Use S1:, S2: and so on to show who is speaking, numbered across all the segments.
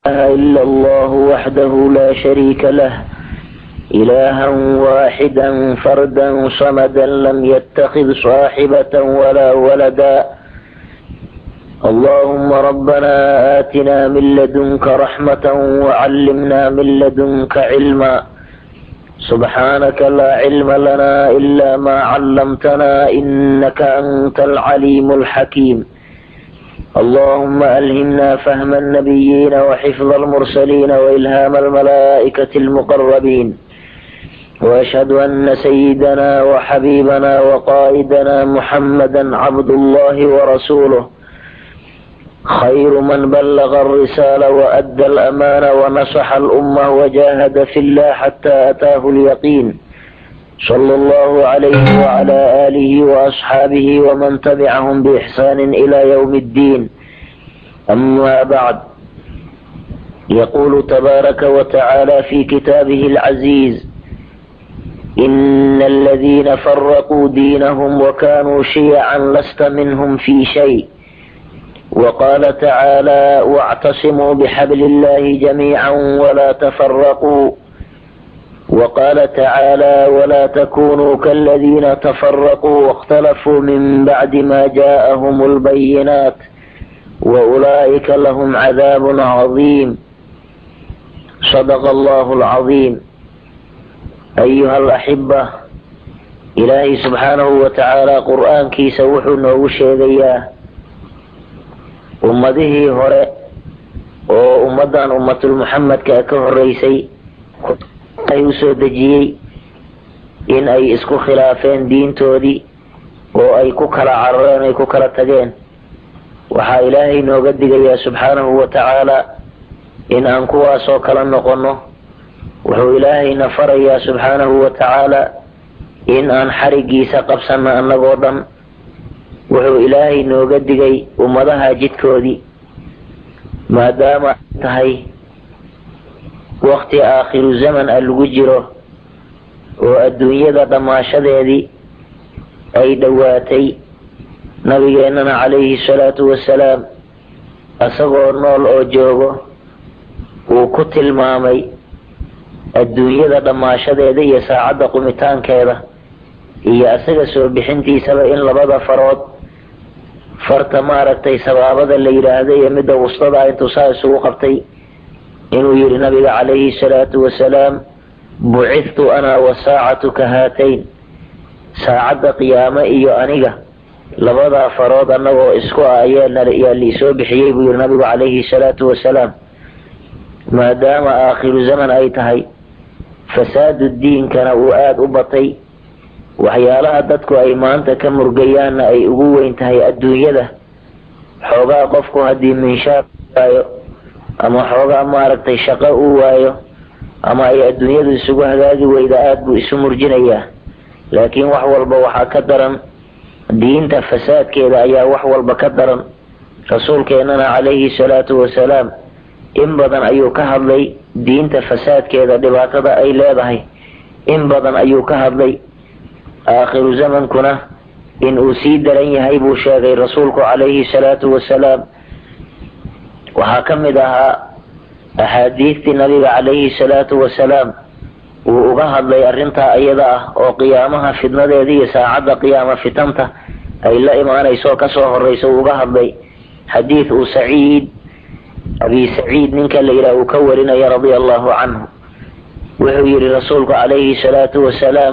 S1: إله إلا الله وحده لا شريك له إلها واحدا فردا صمدا لم يتخذ صاحبة ولا ولدا اللهم ربنا آتنا من لدنك رحمة وعلمنا من لدنك علما سبحانك لا علم لنا إلا ما علمتنا إنك أنت العليم الحكيم اللهم ألهمنا فهم النبيين وحفظ المرسلين وإلهام الملائكة المقربين وأشهد أن سيدنا وحبيبنا وقائدنا محمدا عبد الله ورسوله خير من بلغ الرسالة وأدى الأمانة ونصح الأمة وجاهد في الله حتى أتاه اليقين صلى الله عليه وعلى آله وأصحابه ومن تبعهم بإحسان إلى يوم الدين أما بعد يقول تبارك وتعالى في كتابه العزيز إن الذين فرقوا دينهم وكانوا شيعا لست منهم في شيء وقال تعالى واعتصموا بحبل الله جميعا ولا تفرقوا وقال تعالى ولا تكونوا كالذين تفرقوا واختلفوا من بعد ما جاءهم البينات واولئك لهم عذاب عظيم صدق الله العظيم ايها الاحبه ilaahay subxaanahu wa tacaala qur-aankiisa wuxuu noogu sheegayaa ummadihii hore oo ummaddan ummatulmuxamedka ka horeysay ay usoo dejiyey in ay isku khilaafeen diintoodii oo ay ku kala carareen ay ku kala tageen waxaa ilaahay nooga digayaa subxaanahu wa tacaala in aan kuwaasoo kala noqonno wuxuu ilaahayna farayaa subxaanahu wa tacaala in aan xarigiisa qabsanno annagoo dhan wuxuu ilaahay nooga digay ummadaha jidkoodii maadaama tahay wakti aakhiru zaman a lagu jiro oo adduunyada dhammaashadeedii ay dhowaatay nabigeennana calayhi salaatu wasalaam isagoo nool oo joogo uu ku tilmaamay adduunyada dhammaashadeeda iyo saacadda qumitaankeeda iyo isaga soo bixintiisaba in labada farood farta maaragtay sabaabada la yidhaahda iyo midda wustada intuu saa isugu qabtay inuu yidhi nabiga calayhi salaatu wasalaam bucithtu ana wasaacatu ka haatayn saacadda qiyaame iyo aniga labadaa farood annagoo isku ah ayaa liisoo bixiyey buu yidhi nabigu calayhi salaatu wasalaam maadaama aakhiru zaman ay tahay fasaadu diinkana uu aada u batay waxyaalaha dadku ay maanta ka murgayaanna ay ugu weyn tahay adduunyada xoogaa qofku haddii minshaar waayo ama xoogaa maaragtay shaqo uu waayo ama ay adduunyadu isugu hagaagi weyda aada buu isu murjinayaa laakiin wax walba waxaa ka daran diinta fasaadkeeda ayaa wax walba ka daran rasuulkeennana calayhi salaatu wasalaam in badan ayuu ka hadlay diinta fasaadkeeda dhibaatada ay leedahay in badan ayuu ka hadlay aakhiru zamankuna in uu sii daran yahay buu sheegay rasuulku calayhi salaatu wasalaam waxaa ka mid ahaa axaadiistii nabiga calayhi salaatu wasalaam uu uga hadlay arrintaa iyada ah oo qiyaamaha fidnadeeda iyo saacadda qiyaama fitanta ay la imaanayso kasoo horeyso uu uga hadlay xadiid uu saciid abi saciid ninka la yidhaha uu ka warinaya radia allahu canhu wuxuu yidhi rasuulku calayhi salaatu wasalaam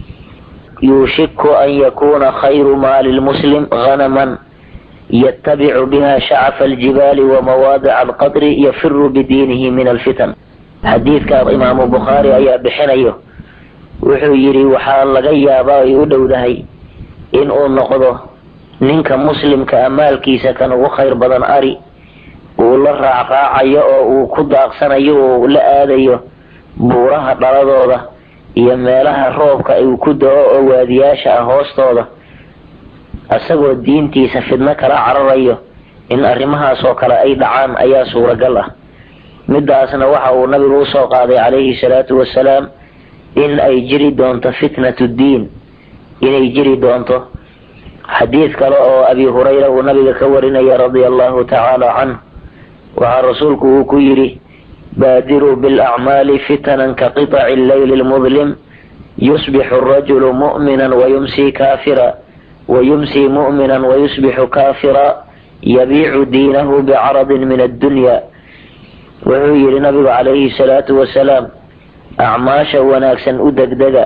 S1: yuushiku an yakuuna khayru maali lmuslim hanaman yatabicu biha shacafa aljibaali wamawaadica alqadri yafiru bidiinihi min alfitan xadiidka imaamu bukhaari ayaa bixinayo wuxuu yidhi waxaa laga yaabaa ay u dhowdahay in uu noqdo ninka muslimka a maalkiisa kan ugu khayr badan ari uu la raacraacayo oo uu ku daaqsanayo oo la aadayo buuraha dhaladooda iyo meelaha roobka uu ku da-o oo waadiyaasha ah hoostooda isagoo diintiisa fidno kala cararayo in arrimahaas oo kale ay dhacaan ayaa suuragal ah midaasna waxa uu nabigu usoo qaaday calayhi salaatu wasalaam in ay jiri doonto fitnatu diin inay jiri doonto xadiid kale oo abi hurayra uu nabiga ka warinaya radia allahu tacaala canh waxaa rasuulku uu ku yidhi baadiruu bilacmaali fitanan ka qiطaci leyli lmudlim yusbixu arajulu mu'mina wayumsii kaafira wayumsii mu'mina wayusbixu kaafira yabiicu diinahu bicaradin min addunya wuxuu yidhi nabigu calayhi salaatu wasalaam acmaasha wanaagsan u degdega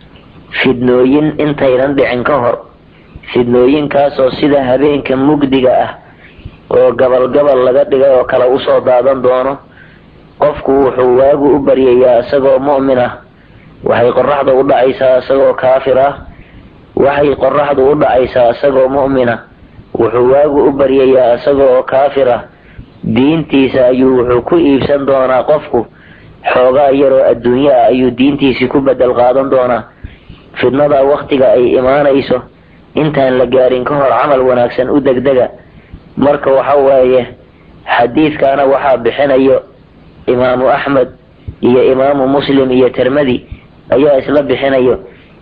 S1: fidnooyin intaynan dhicin ka hor fidnooyinkaasoo sida habeenka mugdiga ah oo gabal gabal laga dhigay oo kale usoo daadan doono qofku wuxuu waagu u baryayaa isagoo mu'min ah waxay qoraxda u dhacaysaa isagoo kaafir ah waxay qoraxdu u dhacaysaa isagoo mu'mina wuxuu waagu u baryayaa isagoo kaafir ah diintiisa ayuu wuxuu ku iibsan doonaa qofku xoogaa yaroo adduunyo ah ayuu diintiisii ku bedel qaadan doonaa fidnada waktiga ay imaanayso intaan la gaarin ka hor camal wanaagsan u degdega marka waxa weeye xadiidkaana waxaa bixinayo imaamu axmed iyo imaamu muslim iyo tirmadi ayaa isla bixinayo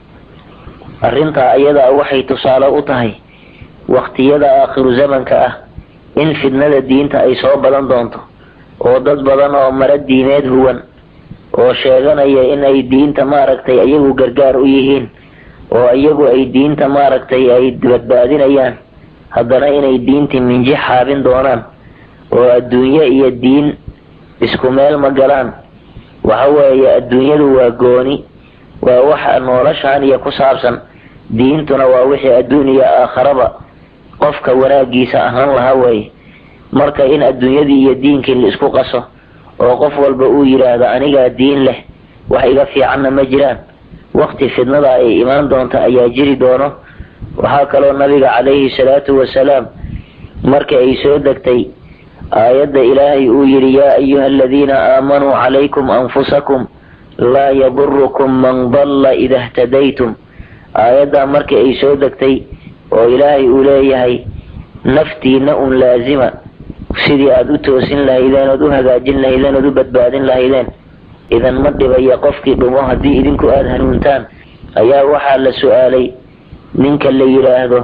S1: arrintaa ayadaa waxay tusaale u tahay waktiyada aakhiru zamanka ah in fidnada diinta ay soo badan doonto oo dad badan oo mara diimeed huwan oo sheeganaya in ay diinta maaragtay iyagu gargaar u yihiin oo iyagu ay diinta maaragtay ay badbaadinayaan haddana inay diintii minji xaabin doonaan oo adduunyo iyo diin isku meel ma galaan waxa weeye adduunyadu waa gooni waa waxa noloshaan iyo ku saabsan diintuna waa wixii adduun iyo aakharaba qofka wanaagiisa ahaan lahaa weeye marka in adduunyadii iyo diinkii la isku qaso oo qof walba uu yidhaahdo anigaa diin leh wax iga fiicanna ma jiraan wakti fidnada ay imaan doonta ayaa jiri doono waxaa kaloo nabiga calayhi salaatu wasalaam markii ay soo degtay aayadda ilaahay uu yidhi yaa ayuha aladiina aamanuu calaykum anfusakum laa yadurukum man dalla ida htadaytum aayaddaa markii ay soo degtay oo ilaahay uu leeyahay naftiina un laazima sidii aada u toosin lahaydeen ood u hagaajin lahaydeen ood u badbaadin lahaydeen idan ma dhibaya qofkii dhumo haddii idinku aada hanuuntaan ayaa waxaa la su-aalay ninka la yidhaahdo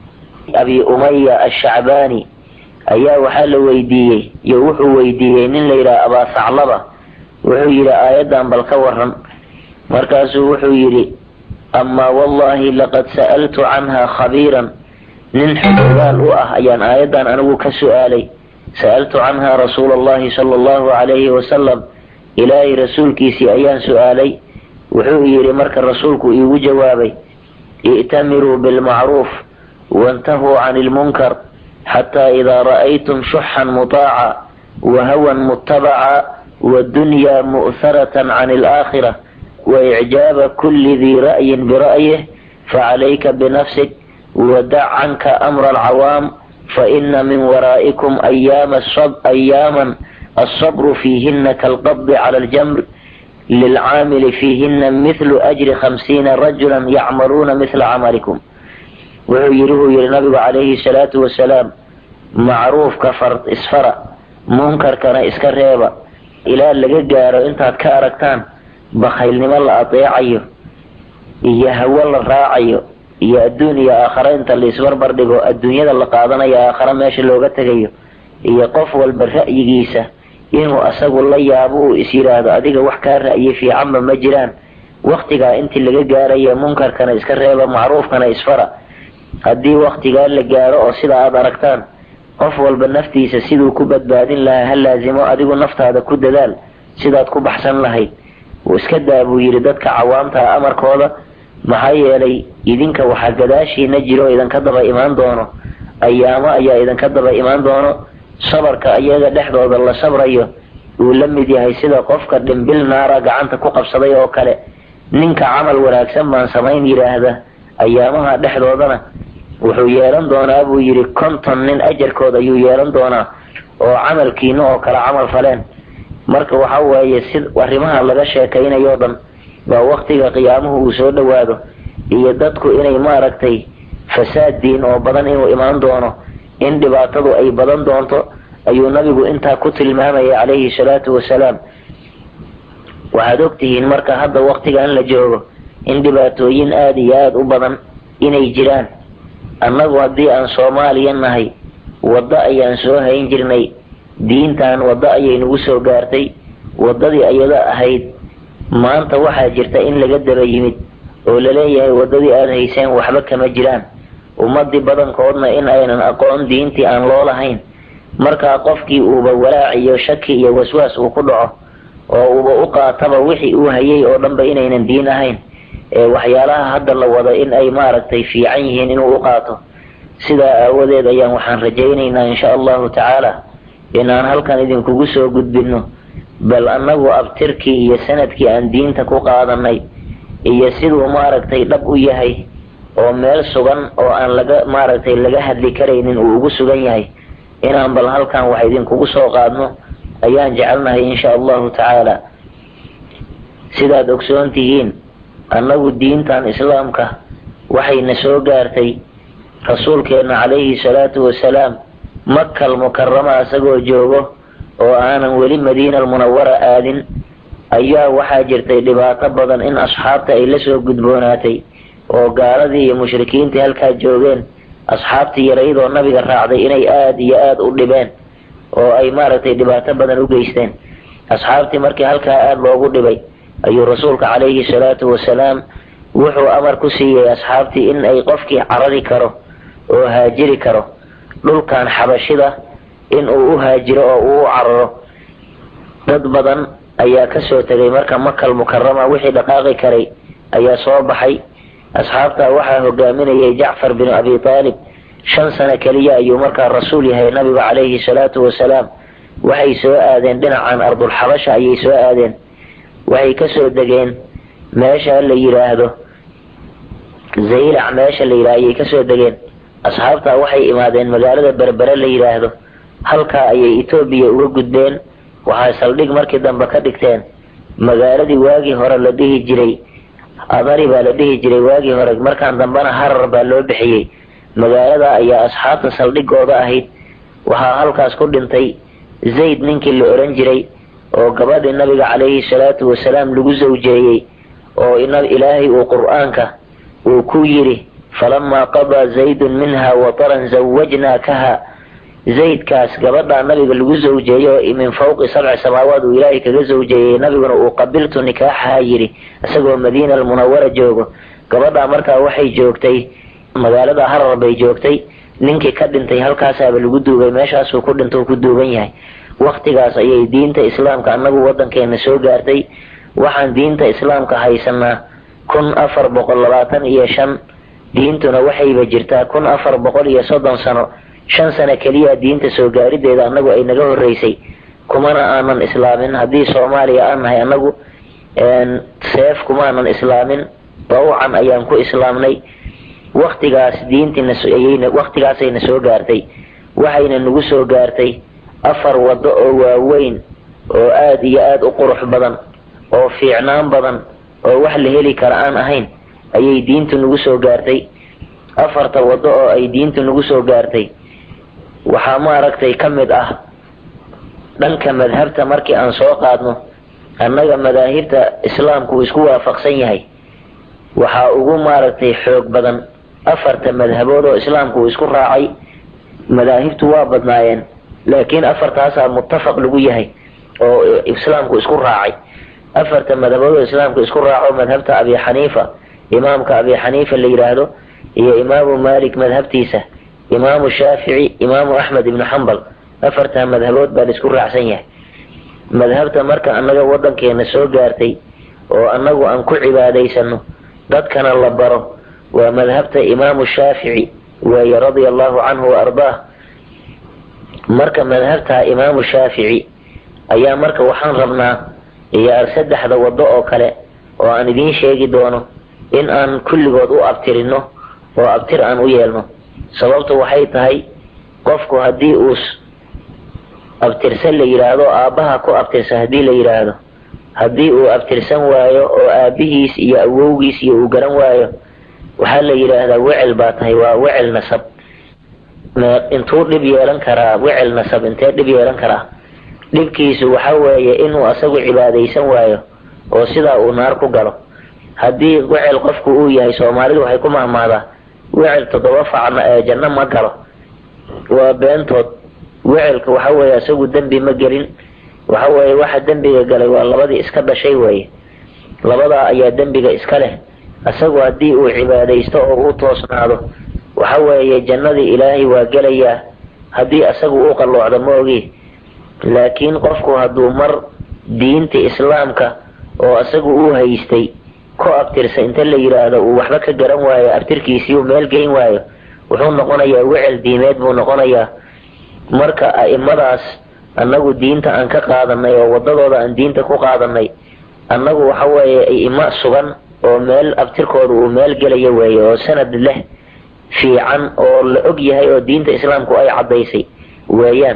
S1: abi umaya ashacbaani ayaa waxaa la weydiiyey iyo wuxuu weydiiyey nin la yidhaha abaasaclaba wuxuu yidhi aayaddan bal ka waran markaasuu wuxuu yidhi amaa wallahi laqad sa'altu canha khabiiran nin xogogaal u ah ayaan aayaddan anigu ka su-aalay sa'altu canha rasuula allahi sala allahu calayhi wasalam ilaahay rasuulkiisii ayaan su-aalay wuxuu yidhi marka rasuulku iigu jawaabay i'tamiruu bilmacruuf wantahuu cani ilmunkar xataa idaa ra'aytum shuxan mutaaca wa hawan mutabaca waddunyaa mu'haratan can alaakhira waicjaaba kulli dii ra'yin bira'yih facalayka binafsik wadac canka amra alcawaam faina min waraa'ikum ayaama ayaaman alsabru fiihina kaalqabdi cala aljamr lilcaamili fiihina mithlu ajri khamsiina rajulan yacmaluuna mithla camalikum wuxuu yidhi wuu yidhi nabigu calayhi salaatu wasalaam macruufka far isfara munkarkana iska reeba ilaa laga gaaro intaad ka aragtaan bakhaylnimo la adeecayo iyo hawo la raacayo iyo adduun iyo aakhare inta la isbarbar dhigo adduunyada la qaadanayo aakhare meesha looga tegayo iyo qof walba ra'yigiisa inuu asagu la yaabo uu is yidhaahdo adiga wax kaa ra'yi fiicanba ma jiraan waktigaa intii laga gaarayo munkarkana iska reeba macruufkana isfara haddii waktigaa la gaaro oo sida aada aragtaan qof walba naftiisa siduu ku badbaadin lahaa ha laasimo adigu naftaada ku dadaal sidaad ku baxsan lahayd wuu iska daa buu yidhi dadka cawaamta amarkooda maxaa yeelay idinka waxaa gadaashiina jiro idinka daba imaan doono ayaamo ayaa idinka daba imaan doono sabarka iyaga dhexdooda la sabrayo uu la mid yahay sida qofka dhimbil naara gacanta ku qabsaday oo kale ninka camal wanaagsan baan samayn yidhaahda ayaamaha dhexdoodana wuxuu yeelan doonaa buu yidhi konton nin ajarkood ayuu yeelan doonaa oo camalkiina oo kale camal faleen marka waxa weeye si arrimaha laga sheekaynayo dhan waa waktiga qiyaamuhu uu soo dhowaado iyo dadku inay maaragtay fasaad diin oo badan inuu imaan doono in dhibaatadu ay badan doonto ayuu nabigu intaa ku tilmaamayay calayhi salaatu wasalaam waxaad ogtihiin marka hadda waktigan la joogo in dhibaatooyin aada iyo aada u badan inay jiraan annagu haddii aan soomaaliya nahay waddo ayaan soo hayn jirnay diintan waddo ayay nagu soo gaartay waddadii ayada ahayd maanta waxaa jirta in laga daba yimid oo laleeyahay waddadii aada hayseen waxba kama jiraan ummadii badankoodna in aynan aqoon diintii aan loo lahayn markaa qofkii uuba walaac iyo shaki iyo waswaas uu ku dhaco oo uuba u qaataba wixii uu hayay oo dhanba inaynan diin ahayn ee waxyaalaha hadda la wado in ay maaragtay fiican yihiin inuu u qaato sidaa aawadeed ayaan waxaan rajaynaynaa insha allahu tacaala inaan halkan idinkugu soo gudbinno bal annagu abtirkii iyo sanadkii aan diinta ku qaadanay iyo siduu maaragtay dhab u yahay oo meel sugan oo aan laga maaragtay laga hadli karaynin uu ugu sugan yahay inaan bal halkan wax idinkugu soo qaadno ayaan jecelnahay insha allahu tacaala sidaad ogsoon tihiin annagu diintan islaamka waxayna soo gaartay rasuulkeenna calayhi salaatu wasalaam makal mukarama isagoo joogo oo aanan weli madiina almunawara aadin ayaa waxaa jirtay dhibaato badan in asxaabta ay la soo gudboonaatay oo gaaladii iyo mushrikiintii halkaa joogeen asxaabtii yaraydoo nabiga raacday inay aada iyo aada u dhibeen oo ay maaragtay dhibaato badan u geysteen asxaabtii markii halkaa aada loogu dhibay ayuu rasuulka calayhi salaatu wasalaam wuxuu amar ku siiyey asxaabtii in ay qofkii carari karo oo haajiri karo dhulkan xabashida in uu u haajiro oo uu u cararo dad badan ayaa kasoo tegay marka makal mukarama wixii dhaqaaqi karay ayaa soo baxay asxaabtaa waxaa hogaaminayay jacfar binu abi taalib shan sano keliya ayuu markaa rasuul yahay nabiga calayhi salaatu wasalaam waxay soo aadeen dhinacan ardulxabasha ayay soo aadeen waxay kasoo degeen meesha la yidhaahdo zaylac meesha la yidhahdo ayay kasoo degeen asxaabtaa waxay imaadeen magaalada berbere la yidhaahdo halkaa ayay etoobiya uga gudbeen waxay saldhig markii dambe ka dhigteen magaaladii waagii hore la dhihi jiray adari baa la dhihi jiray waagii hore markaan dambena harar baa loo bixiyey magaalada ayaa asxaabta saldhigooda ahayd waxaa halkaas ku dhintay zayd ninkii la oran jiray oo gabadhii nabiga calayhi salaatu wasalaam lagu zawjeeyey oo ilaahay uu qur-aanka uu ku yidhi falamaa qadaa zaydun minha wataran zawajnaakaha zaydkaas gabadhaa nabiga lagu zawjeeyo oo min fawqi sabci samaawaad uu ilaahay kaga zawjeeyey nabiguna uu qabiltu nikaaxaha yidhi isagoo madiina almunawara joogo gabadhaa markaa waxay joogtay magaalada harar bay joogtay ninkii ka dhintay halkaasaaba lagu duugay meeshaasuu ku dhinta ku duugan yahay waktigaas ayay diinta islaamka annagu waddankeena soo gaartay waxaan diinta islaamka haysanaa kun afar boqol labaatan iyo shan diintuna waxayba jirtaa kun afar boqol iyo soddon sano shan sano keliya diinta soo gaarideeda annagu ay naga horreysay kumana aanan islaamin haddii soomaaliya aan nahay annagu seef kumaanan islaamin bawcan ayaan ku islaamnay waktigaas diintiina waktigaasayna soo gaartay waxayna nagu soo gaartay afar waddo oo waaweyn oo aada iyo aada u qurux badan oo fiicnaan badan oo wax la heli kara aan ahayn ayay diintu nagu soo gaartay afarta waddo oo ay diintu nagu soo gaartay waxaa maaragtay ka mid ah dhanka madhabta markii aan soo qaadno annaga madaahibta islaamku uu isku waafaqsan yahay waxaa ugu maaragtay xoog badan afarta madhabood oo islaamku uu isku raacay madaahibtu waa badnaayeen laakiin afartaasaa muttafaq lagu yahay oo islaamku isku raacay afarta madhabood oo islaamku isku raaco madhabta abi xaniifa imaamka abi xaniifa la yidhaahdo iyo imaamu malik madhabtiisa imaamu shaafici imaamu axmed ibnu xambal afartaa madhabood baa la isku raacsan yahay madhabta marka annaga waddankeena soo gaartay oo annagu aan ku cibaadaysano dadkana la baro waa madhabta imaamu shaafici weeye radia allahu canhu wa ardaah marka madhabta imaamu shaafici ayaa marka waxaan rabnaa iyo saddexda waddo oo kale oo aan idiin sheegi doono in aan kulligood u abtirino oo abtir aan u yeelno sababtu waxay tahay qofku haddii uu abtirsan la yidhaahdo aabbaha ku abtirsa haddii la yidhaahdo haddii uu abtirsan waayo oo aabbihiis iyo awowgiis iyo uu garan waayo waxaa la yidhaahdaa wecel baa tahay waa wecel nasab intuu dhib yeelan karaa wecel nasab intee dhib yeelan karaa dhibkiisu waxa weeye inuu asagu cibaadaysan waayo oo sidaa uu naar ku galo haddii wecel qofku uu yahay soomaalidu waxay ku mahmaadaa wecel toddoba facna ee janno ma galo waa beentood wecelka waxa weeye isagu dembi ma gelin waxa weeye waxa dembiga galay waa labadii iska dhashay weeye labadaa ayaa dembiga iska leh isagu haddii uu cibaadaysto oo u toosnaado waxa weeye jannadii ilaahay waa gelayaa haddii isagu u qalloocdo ma ogi laakiin qofku hadduu mar diinta islaamka oo isagu uu haystay ku abtirsa inta la yidhaahdo uu waxba ka garan waayo abtirkiisii uu meel geyn waayo wuxuu noqonayaa wecel diimeed buu noqonayaa marka a'imadaas annagu diinta aan ka qaadanay oo waddadooda aan diinta ku qaadanay annagu waxa weeye a'imo sugan oo meel abtirkooda uu meel gelayo weeye oo sanad leh fiican oo la og yahay oo diinta islaamku ay caddaysay weeyaan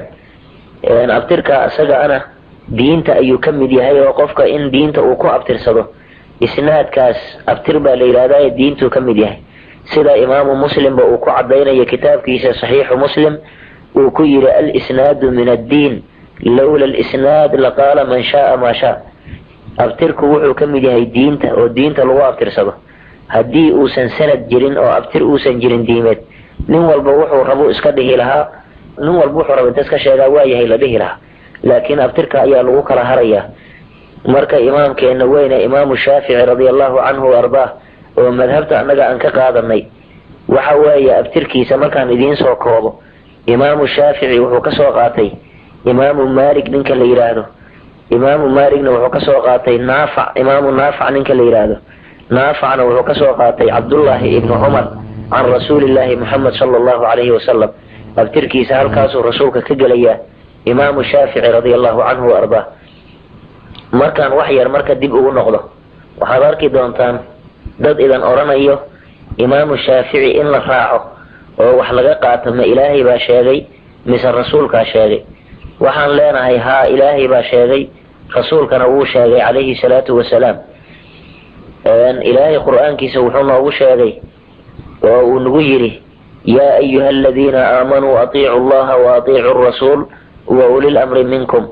S1: abtirka isaga ana diinta ayuu ka mid yahay oo qofka in diinta uu ku abtirsado isnaadkaas abtir baa la yidhahdaa diintuu ka mid yahay sida imaamu muslimba uu ku caddaynayo kitaabkiisa saxiixu muslim uu ku yidhi alisnaadu min addiin lowla alisnaad laqaala man shaaa maa shaa abtirku wuxuu ka mid yahay diinta oo diinta lagu abtirsado haddii uusan sanad jirin oo abtir uusan jirin diimeed nin walba wuxuu rabu iska dhihi lahaa nin walba wuxuu raba inta iska sheegaa waa yahay la dhihi lahaa laakiin abtirka ayaa lagu kala harayaa marka imaamkeena weyne imaamu shaafici radia allahu canhu wa ardaah oo madhabta annaga aan ka qaadanay waxa weeye abtirkiisa markaan idiin soo koobo imaamu shaafici wuxuu ka soo qaatay imaamu maalik ninka la yidhaahdo imaamu maaligna wuxuu ka soo qaatay naafac imaamu naafac ninka la yidhaahdo naafacna wuxuu ka soo qaatay cabdullaahi ibnu cumar can rasuulillaahi muxamed sala allahu calayhi wasalam abtirkiisa halkaasuu rasuulka ka gelayaa imaamu shaafici radia allahu canhu wa ardaa markaan wax yar marka dib ugu noqdo waxaad arki doontaan dad idan odhanayo imaamu shaafici in la raaco oo wax laga qaato ma ilaahay baa sheegay mise rasuulkaa sheegay waxaan leenahay haa ilaahay baa sheegay rasuulkana wuu sheegay calayhi salaatu wasalaam ilaahay qur-aankiisa wuxuu noogu sheegay oo uu nagu yidhi yaa ayuha aladiina aamanuu atiicu allaha wa atiicu rasuul wa uli lamri minkum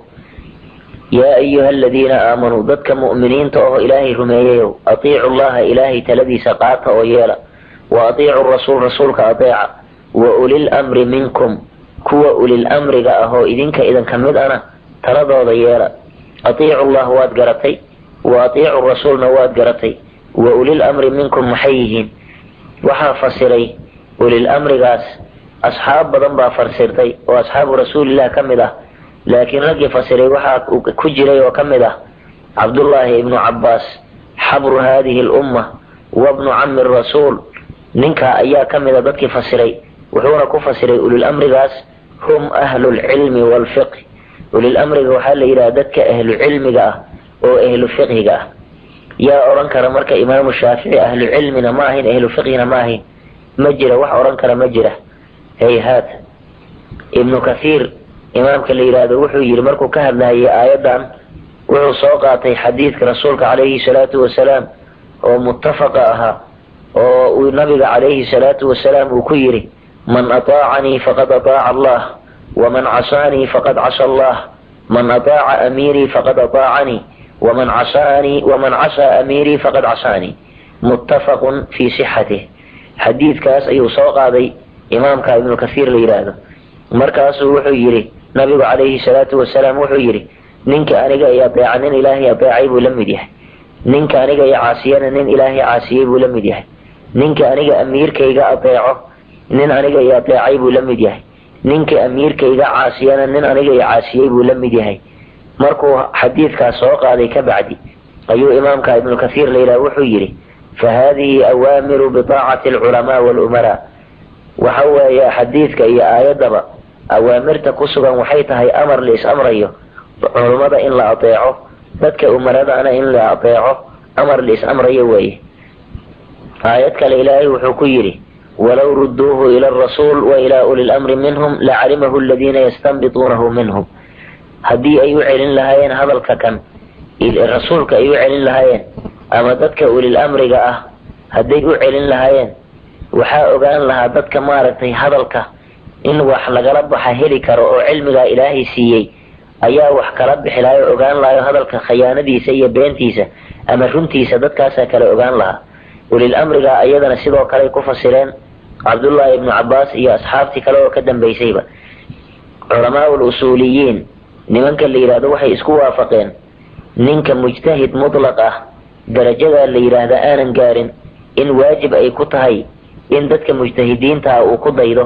S1: yaa ayuha aladiina aamanuu dadka mu'miniinta oo ilaahay rumeeyayow atiicu llaha ilaahay taladiisa qaata oo yeela wa atiicu rasuul rasuulka ateeca wa ulil amri minkum kuwa ulil amriga ah oo idinka idinka mid ana taladooda yeela atiicu llah waad garatay wa atiicu rasuulna waad garatay wa ulil amri minkum maxay yihiin waxaa fasiray ulil amrigaas asxaab badan baa fasirtay oo asxaabu rasuulillah ka mid ah laakiin raggii fasiray waxaa ku jiray oo ka mid ah cabdullaahi ibnu cabbaas xabru haadihi lumma wabnu cami rasuul ninkaa ayaa ka mid a dadkii fasiray wuxuuna ku fasiray ulil amrigaas hum ahlu lcilmi waalfiqhi ulil amriga waxaa la yidhaha dadka ahlu cilmiga ah oo ahlu fiqhiga ah yaa odhan kara marka imaamu shaafici ahlu cilmina ma ahayn ahlu fiqhina ma ahayn ma jira wax odhan kara ma jira hayhaat ibnu kathiir imaamka la yidhaahdo wuxuu yidhi markuu ka hadlayay aayaddan wuxuu soo qaatay xadiidka rasuulka calayhi salaatu wasalaam oo muttafaqa ahaa oo uu nabiga calayhi salaatu wasalaam uu ku yidhi man ataacanii faqad ataaca allah waman casaanii faqad casa allah man ataaca amiirii faqad ataacanii waman casaanii waman casaa amiirii faqad casaanii muttafaqun fii sixatih xadiidkaas ayuu soo qaaday imaamka ibnu kathiir la yidhaahdo markaasuu wuxuu yidhi nabigu calayhi salaatu wasalaam wuxuu yidhi ninka aniga i adeeca nin ilaahay adeecay buu la mid yahay ninka aniga i caasiyana nin ilaahay caasiyey buu la mid yahay ninka aniga amiirkayga adeeco nin aniga i adeecay buu la mid yahay ninka amiirkayga caasiyana nin aniga i caasiyey buu la mid yahay markuu xadiidkaas soo qaaday ka bacdi ayuu imaamka ibnu kathiir la yidhaha wuxuu yidhi fa haadihi awaamiru bitaacati alculamaa walumaraa waxa weeye xadiidka iyo aayaddaba awaamirta ku sugan waxay tahay amar la is amrayo culummada in la adeeco dadka umaradaana in la adeeco amar la is amrayo weeye aayad kale ilaahay wuxuu ku yidhi walow rudduuhu ila arasuul wa ilaa uli lamri minhum lacalimahu aladiina yastanbituunahu minhum haddii ay u celin lahaayeen hadalka kan rasuulka ay u celin lahaayeen ama dadka ulil amriga ah hadday u celin lahaayeen waxaa ogaan lahaa dadka maaragtay hadalka in wax lagala baxa heli karo oo cilmigaa ilaahay siiyey ayaa wax kala bixi lahay oo ogaan lahayo hadalka khayaanadiisa iyo beentiisa ama runtiisa dadkaasaa kale ogaan lahaa ulil amriga ayadana sidoo kale ku fasireen cabdullaahi ibnu cabbaas iyo asxaabtii kale oo ka dambaysayba culamaa lusuuliyiin nimanka la yidhahdo waxay isku waafaqeen ninka mujtahid mutlaq ah darajadaa la yidhaahda aanan gaarin in waajib ay ku tahay in dadka mujtahidiinta ah uu ku daydo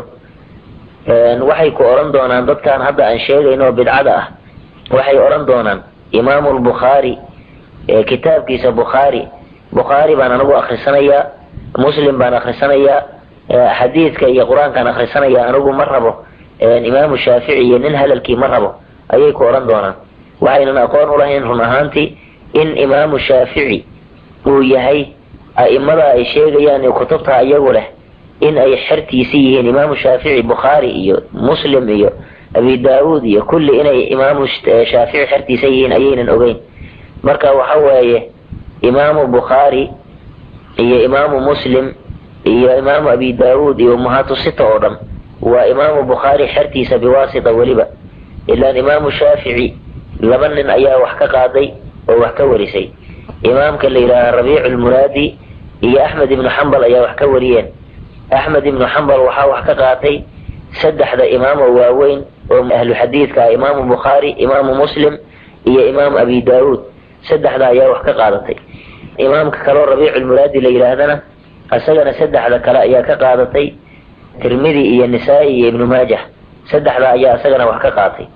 S1: waxay ku odhan doonaan dadkan hadda aan sheegayno oo bidcada ah waxay odhan doonaan imaamu lbukhaari kitaabkiisa bukhaari bukhaari baan anigu akrisanayaa muslim baan akrisanayaa xadiidka iyo qur-aankaan akrisanayaa anigu ma rabo imaamu shaafici iyo nin hadalkii ma rabo ayay ku odhan doonaan waxaynan aqoon u lahayn run ahaantii in imaamu shaafici uu yahay a'imada ay sheegayaan iyo kutubta iyagu leh in ay xertiisi yihiin imaamu shaafici bukhaari iyo muslim iyo abi daawuud iyo kulli inay imaamu shaafici xertiisa yihiin ayaynan ogeyn marka waxa weeye imaamu bukhaari iyo imaamu muslim iyo imaamu abi daawuud iyo umahatu sita oo dhan waa imaamu bukhaari xertiisa biwaasita weliba ilaan imaamu shaafici laba nin ayaa wax ka qaaday oo wax ka warisay imaamka la yidhaaha rabiicu lmuraadi iyo axmed ibnu xambal ayaa wax ka wariyeen axmed ibnu xambal waxaa wax ka qaatay saddexda imaamo waaweyn oo ahlu xadiidka ah imaamu bukhaari imaamu muslim iyo imaamu abi daawuud saddexda ayaa wax ka qaadatay imaamka kaleo rabiicu lmuraadi la yidhaahdana isagana saddexda kale ayaa ka qaadatay tirmidi iyo nisaa-i iyo ibnu maajah saddexda ayaa isagana wax ka qaatay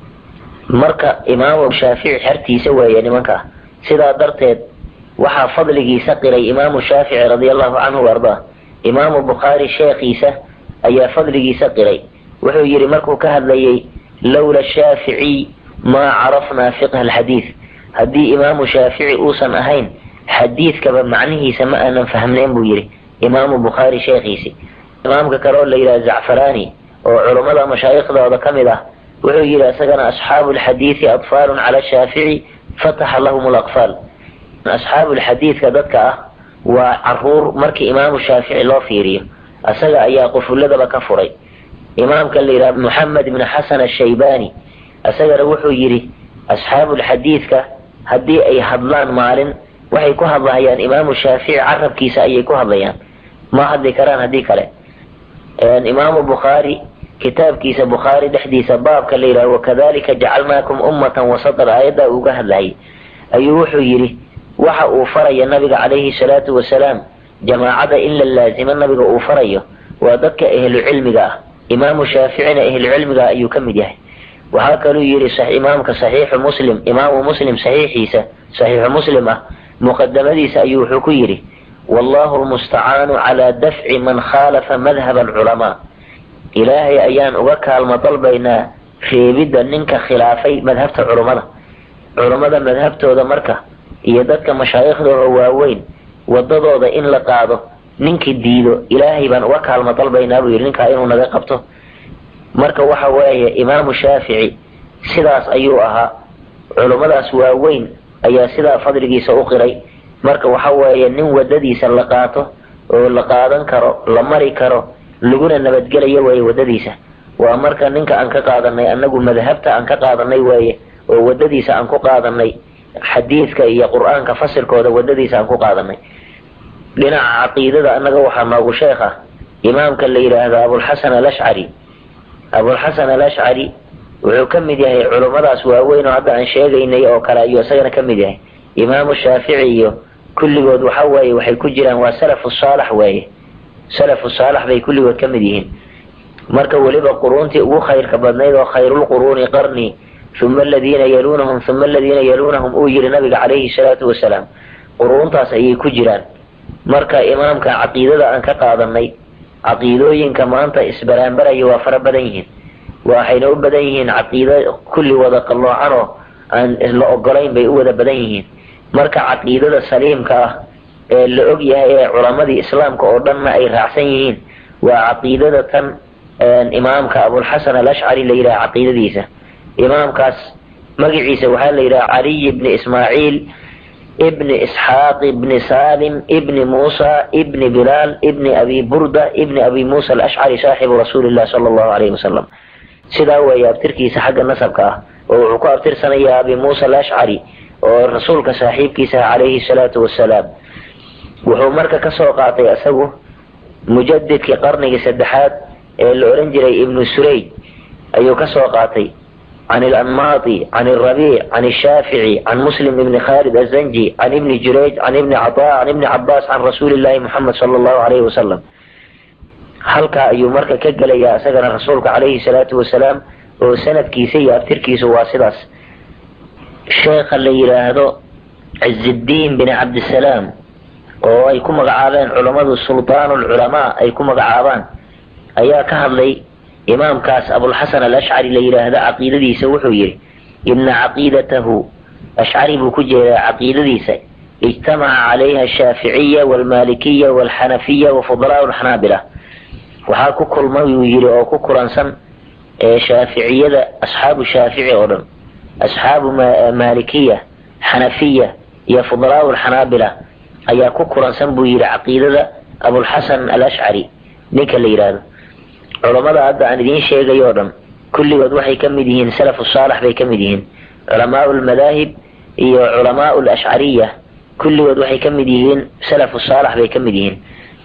S1: marka imaamu shaafici xertiisa weeye nimanka sidaa darteed waxaa fadligiisa qiray imaamu shaafici radi allahu canhu ardaa imaamu bukhaari sheekhiisa ayaa fadligiisa qiray wuxuu yidhi markuu ka hadlayay lowla shaaficiy maa carafnaa fiqha alxadiid haddii imaamu shaafici uusan ahayn xadiidkaba macnihiisa ma aanan fahmnayn buu yidhi imaamu bukhaari sheekhiisi imaamka kale oo la yidhaha zacfarani oo culummada mashaaikhdooda ka mid ah wuxuu yidhi isagana asxaabu lxadiidi atfaalun cala shaafici fataxa lahum laqfaal asxaabu lxadiidka dadka ah waa caruur markii imaamu shaafici loo fiiriyo isaga ayaa qufulladaba ka furay imaamka la yidhaha moxamed ibnu xasan ashaybani isagana wuxuu yidhi asxaabu lxadiidka haddii ay hadlaan maalin waxay ku hadlahayaan imaamu shaafici carabkiisa ayay ku hadlayaan ma hadli karaan haddii kale imaamu bukhaari kitaabkiisa bukhaari dhexdiisa baabka la yidhaha wakadalika jacalnaakum ummatan wasatan aayaddaa uga hadlayay ayuu wuxuu yidhi waxa uu faraya nabiga calayhi salaatu wasalaam jamaacada in la laazimo nabiga uu farayo waa dadka ahlu cilmiga ah imaamu shaaficina ahlu cilmiga ayuu ka mid yahay waxaa kaluu yidhi imaamka saxiixu muslim imaamu muslim saxiixiisa saxiixu muslim ah muqadamadiisa ayuu wuxuu ku yidhi wallahu lmustacaanu calaa dafci man khaalafa madhab alculamaa ilaahay ayaan uga kaalmo dalbaynaa reebidda ninka khilaafay madhabta culummada culummada madhabtooda marka iyo dadka mashaaikhdooda waaweyn wadadooda in la qaado ninkii diido ilaahay baan uga kaalmo dalbaynaa buu yidhi ninkaa inuu naga qabto marka waxa weeye imaamu shaafici sidaas ayuu ahaa culummadaas waaweyn ayaa sidaa fadligiisa u qiray marka waxa weeye nin wadadiisa la qaato oo la qaadan karo la mari karo laguna nabadgelayo weeye wadadiisa waa marka ninka aan ka qaadanay annagu madhabta aan ka qaadanay weeye oo wadadiisa aan ku qaadanay xadiidka iyo qur-aanka fasilkooda wadadiisa aan ku qaadanay dhinaca caqiidada annaga waxaa noogu sheekh ah imaamka la yidhaahdo abulxasan alashcari abulxasan alashcari wuxuu ka mid yahay culummadaas waaweyn oo hadda aan sheegaynay oo kale ayuu isagana ka mid yahay imaamu shaafici iyo kulligood waxa weeye waxay ku jiraan waa salafu saalax weeye salafu saalax bay kulligood ka mid yihiin marka weliba quruuntii ugu khayrka badnayd oo khayrulquruuni qarni uma aladiina yaluunahum uma aladiina yaluunahum uu yihi nabiga calayhi salaatu wasalaam quruuntaas ayay ku jiraan marka imaamka caqiidada aan ka qaadanay caqiidooyinka maanta isbaraanbaraya waa fara badan yihiin waxayna u badan yihiin caqiido kulli wada qalloocan oo aan la ogolayn bay u wada badan yihiin marka caqiidada saliimka ah ee la og yahay ee culamadii islaamka oo dhanna ay raacsan yihiin waa caqiidada tan imaamka abulxasan alashcari la yidhaha caqiidadiisa imaamkaas magaciisa waxaa la yidhaha caliy ibni ismaaciil ibni isxaaq ibni salim ibni muusa ibni bilaal ibni abi burda ibni abi muusa alashcari saaxibu rasuuli illah sala allahu alayhi wasalam sidaa weeye abtirkiisa xagga nasabka ah oo wuxuu ku abtirsanayaa abi muusa alashcari oo rasuulka saaxiibkiisa ah calayhi salaatu wasalaam wuxuu marka kasoo qaatay isagu mujadidkii qarnigii saddexaad ee la odhan jiray ibnu surayd ayuu ka soo qaatay can ilanmaati can alrabiic can ashaafici can muslim ibni khalid azanji can ibni jurayj can ibni cataa can ibni cabaas can rasuuli llahi muxamed sala allahu alayhi wasalam halkaa ayuu marka ka gelayaa isagana rasuulka calayhi salaatu wasalaam oo sanadkiisa iyo abtirkiisu waa sidaas sheekha la yidhaahdo ciziddiin bin cabdisalaam oo ay ku magacaabeen culammadu sultaanu lculamaa ay ku magacaabaan ayaa ka hadlay imaamkaas abulxasan alashcari la yidhaahdo caqiidadiisa wuxuu yidhi ina caqiidatahu ashcari buu ku jeedaa caqiidadiisa ijtamaca calayha ashaaficiya walmaalikiya walxanafiya wafudalaau lxanaabila waxaa ku kulmay buu yidhi oo ku kulansan shaaficiyada asxaabu shaafici oo dhan asxaabu maalikiya xanafiya iyo fudalaau lxanaabila ayaa ku kulansan buu yidhi caqiidada abulxasan alashcari ninka la yidhaahdo culammada hadda aan idiin sheegayo o dhan kulligood waxay ka mid yihiin salafu saalax bay ka mid yihiin culamaau lmadaahib iyo culamaau lashcariya kulligood waxay ka mid yihiin salafu saalax bay ka mid yihiin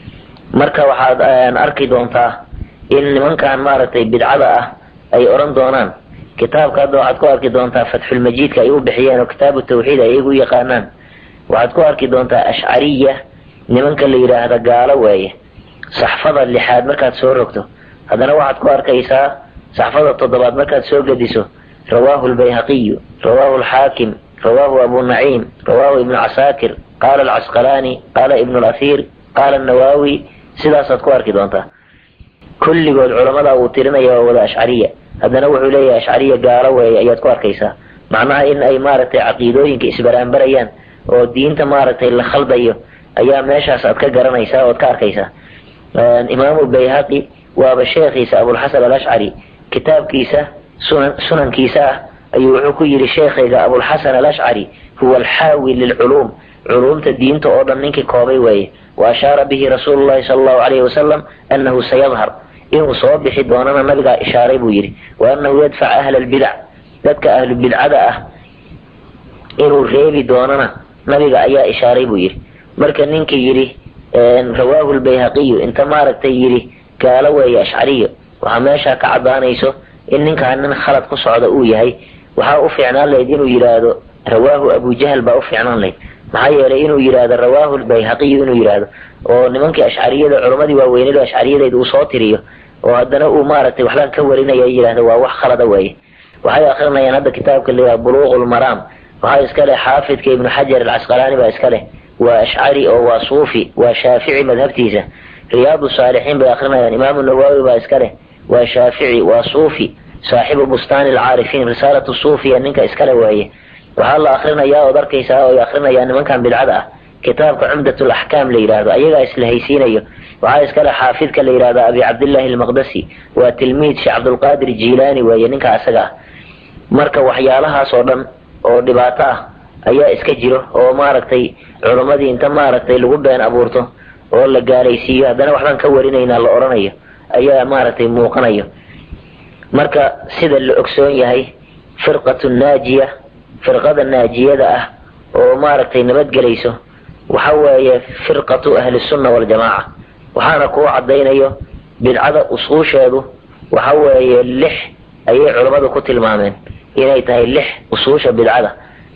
S1: marka waxaad arki doontaa in nimankan maaragtay bidcada ah ay odhan doonaan kitaabka hadda waxaad ku arki doontaa fatxulmajiidka ay u bixiyeen oo kitaabu tawxiid ay iyagu yaqaanaan waxaad ku arki doontaa ashcariya nimanka la yidhaahda gaalo weeye saxfada lixaad markaad soo rogto haddana waxaad ku arkaysaa saxfada toddobaad markaad soo gediso rawaahu lbayhaqiyu rawaahu alxaakim rawaahu abu naciim rawaahu ibnu casaakir qaala alcasqalaani qaala ibnu lasiir qaala anawaawi sidaasaad ku arki doontaa kulligood culamada uu tirinaya waa wada ashcariya haddana wuxuu leeyahay ashcariya gaalo weeye ayaad ku arkaysaa macnaha in ay maaragtay caqiidooyinka isbaraanbarayaan oo diinta maaragtay la khaldayo ayaa meeshaas aad ka garanaysaa ood ka arkaysaa imaamu bayhaqi waaba sheekhiisa abulxasan alashcari kitaabkiisa sunan sunankiisa ah ayuu wuxuu ku yidhi sheekhayga abulxasan alashcari huwa alxaawi lilculuum culuumta diinta oo dhan ninkii koobay weeye wa ashaara bihi rasuulu llahi sala allahu alayhi wasalam annahu sayadhar inuu soo bixi doonana nabigaa ishaaray buu yidhi wa annahu yadfac ahla albidac dadka ahlu bidcada ah inuu reebi doonana nabiga ayaa ishaaray buu yidhi marka ninkii yidhi rawaahu lbayhaqiyu inta maaragtay yidhi gaalo weeye ashcariyo waxaa meeshaa ka caddaanayso in ninkaan nin khalad ku socda uu yahay waxaa u fiicnaan lahayd inuu yidhaahdo rawaahu abujahal baa u fiicnaan lahayd maxaa yeelay inuu yidhaahdo rawaahu lbayhaqiyu inuu yidhaahdo oo nimankii ashcariyada culammadii waaweynada ashcariyadeed uu soo tiriyo oo haddana uu maaragtay waxbaan ka warinaya yidhahdo waa wax khalada weeye waxay akrinayaan hadda kitaabka la yidhaha buluuq lmaraam waxaa iska leh xaafidka ibnu xajar alcasqalaani baa iska leh waa ashcari oo waa suufi waa shaafici madhabtiisa riyaadu saalixiin bay akrinayaan imaamu nawaawi baa iska leh waa shaafici waa suufi saaxibu bustaani alcaarifiin risaalatu suufiya ninka iskale waaye waxaa la akrinayaa ood arkaysaa oo ay akrinayaan nimankan bidcada ah kitaabka cumdat laxkaam la yidhaahdo ayagaa isla haysiinayo waxaa iskale xaafidka la yidhahda abi cabdillahi almaqdasi waa tilmiid sheekh cabdulqaadir jiilaani weeye ninka asaga ah marka waxyaalahaas oo dhan oo dhibaato ah ayaa iska jiro oo maaragtay culammadii inta maaragtay lagu been abuurto oo la gaalaysiiyo haddana waxbaan ka warinaynaa la odhanayo ayaa maaragtay muuqanayo marka sida la ogsoon yahay firqatu naajiya firqada naajiyada ah oo maaragtay nabadgelayso waxa weeye firqatu ahlisunna waljamaaca waxaana kuu caddaynayo bidcada usuusheedu waxa weeye lix ayay culammadu ku tilmaameen inay tahay lix usuusha bidcada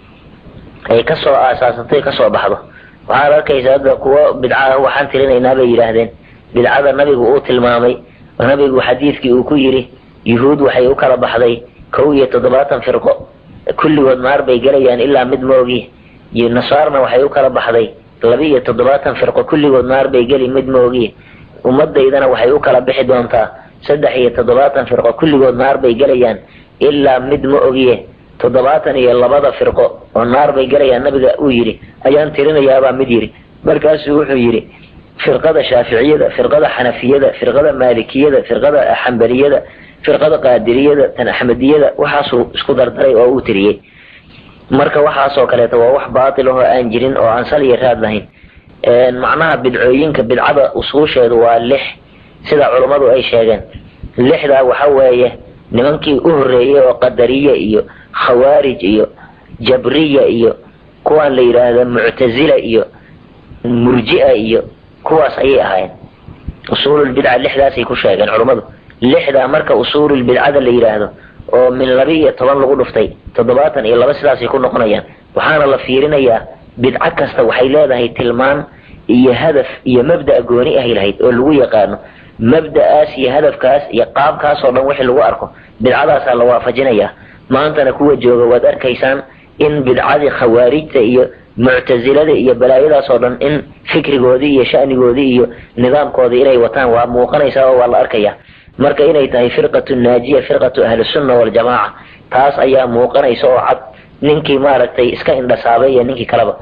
S1: ay kasoo aasaasatay kasoo baxdo waxaad arkaysa hadda kuwo bidca waxaan tirinaynaa bay yidhaahdeen bidcada nabigu uu tilmaamay oo nabigu xadiidkii uu ku yidhi yuhuud waxay u kala baxday kow iyo toddobaatan firqo kulligood naar bay gelayaan ilaa mid moogi iyo nasaarna waxay u kala baxday laba iyo toddobaatan firqo kulligood naar bay geli mid moogi ummadaydana waxay u kala bixi doontaa saddex iyo toddobaatan firqo kulligood naar bay gelayaan ilaa mid ma ogiye toddobaatan iyo labada firqo oo naar bay gelayaan nabiga uu yidhi ayaan tirinayaabaa mid yidhi markaasuu wuxuu yidhi firqada shaaficiyada firqada xanafiyada firqada maalikiyada firqada xambaliyada firqada qaadiriyada tan axmediyada waxaasuu isku dardaray oo uu tiriyey marka waxaasoo kaleeto waa wax baatil ahoo aan jirin oo aan sal iyo raad lahayn macnaha bidcooyinka bidcada usuusheedu waa lix sida culummadu ay sheegeen lixdaa waxa weeye nimankii u horreeyey oo qadariya iyo khawaarij iyo jabriya iyo kuwaan la yidhaahda muctazila iyo murji'a iyo kuwaas ayay ahaayeen usuululbidca lixdaasay ku sheegeen culummadu lixda marka usuulul bidcada la yidhaahdo oo min laba iyo toban lagu dhuftay toddobaatan iyo laba sidaasay ku noqonayaan waxaana la fiirinayaa bidco kasta waxay leedahay tilmaan iyo hadaf iyo mabda' gooni ahay lahayd oo lagu yaqaano mabda'aas iyo hadafkaas iyo qaabkaas oo dhan wixii lagu arko bidcadaasaa la waafajinayaa maantana kuwa jooga waad arkaysaan in bidcadii khawaarijta iyo muctasilada iyo balaayadaas oo dhan in fikrigoodii iyo sha'nigoodii iyo nidaamkoodii inay wataan waa muuqanaysaa oo waa la arkaya marka inay tahay firqatu naajiya firqatu ahlisunna waljamaaca taas ayaa muuqanaysa oo cad ninkii maaragtay iska indhasaabay iyo ninkii kaleba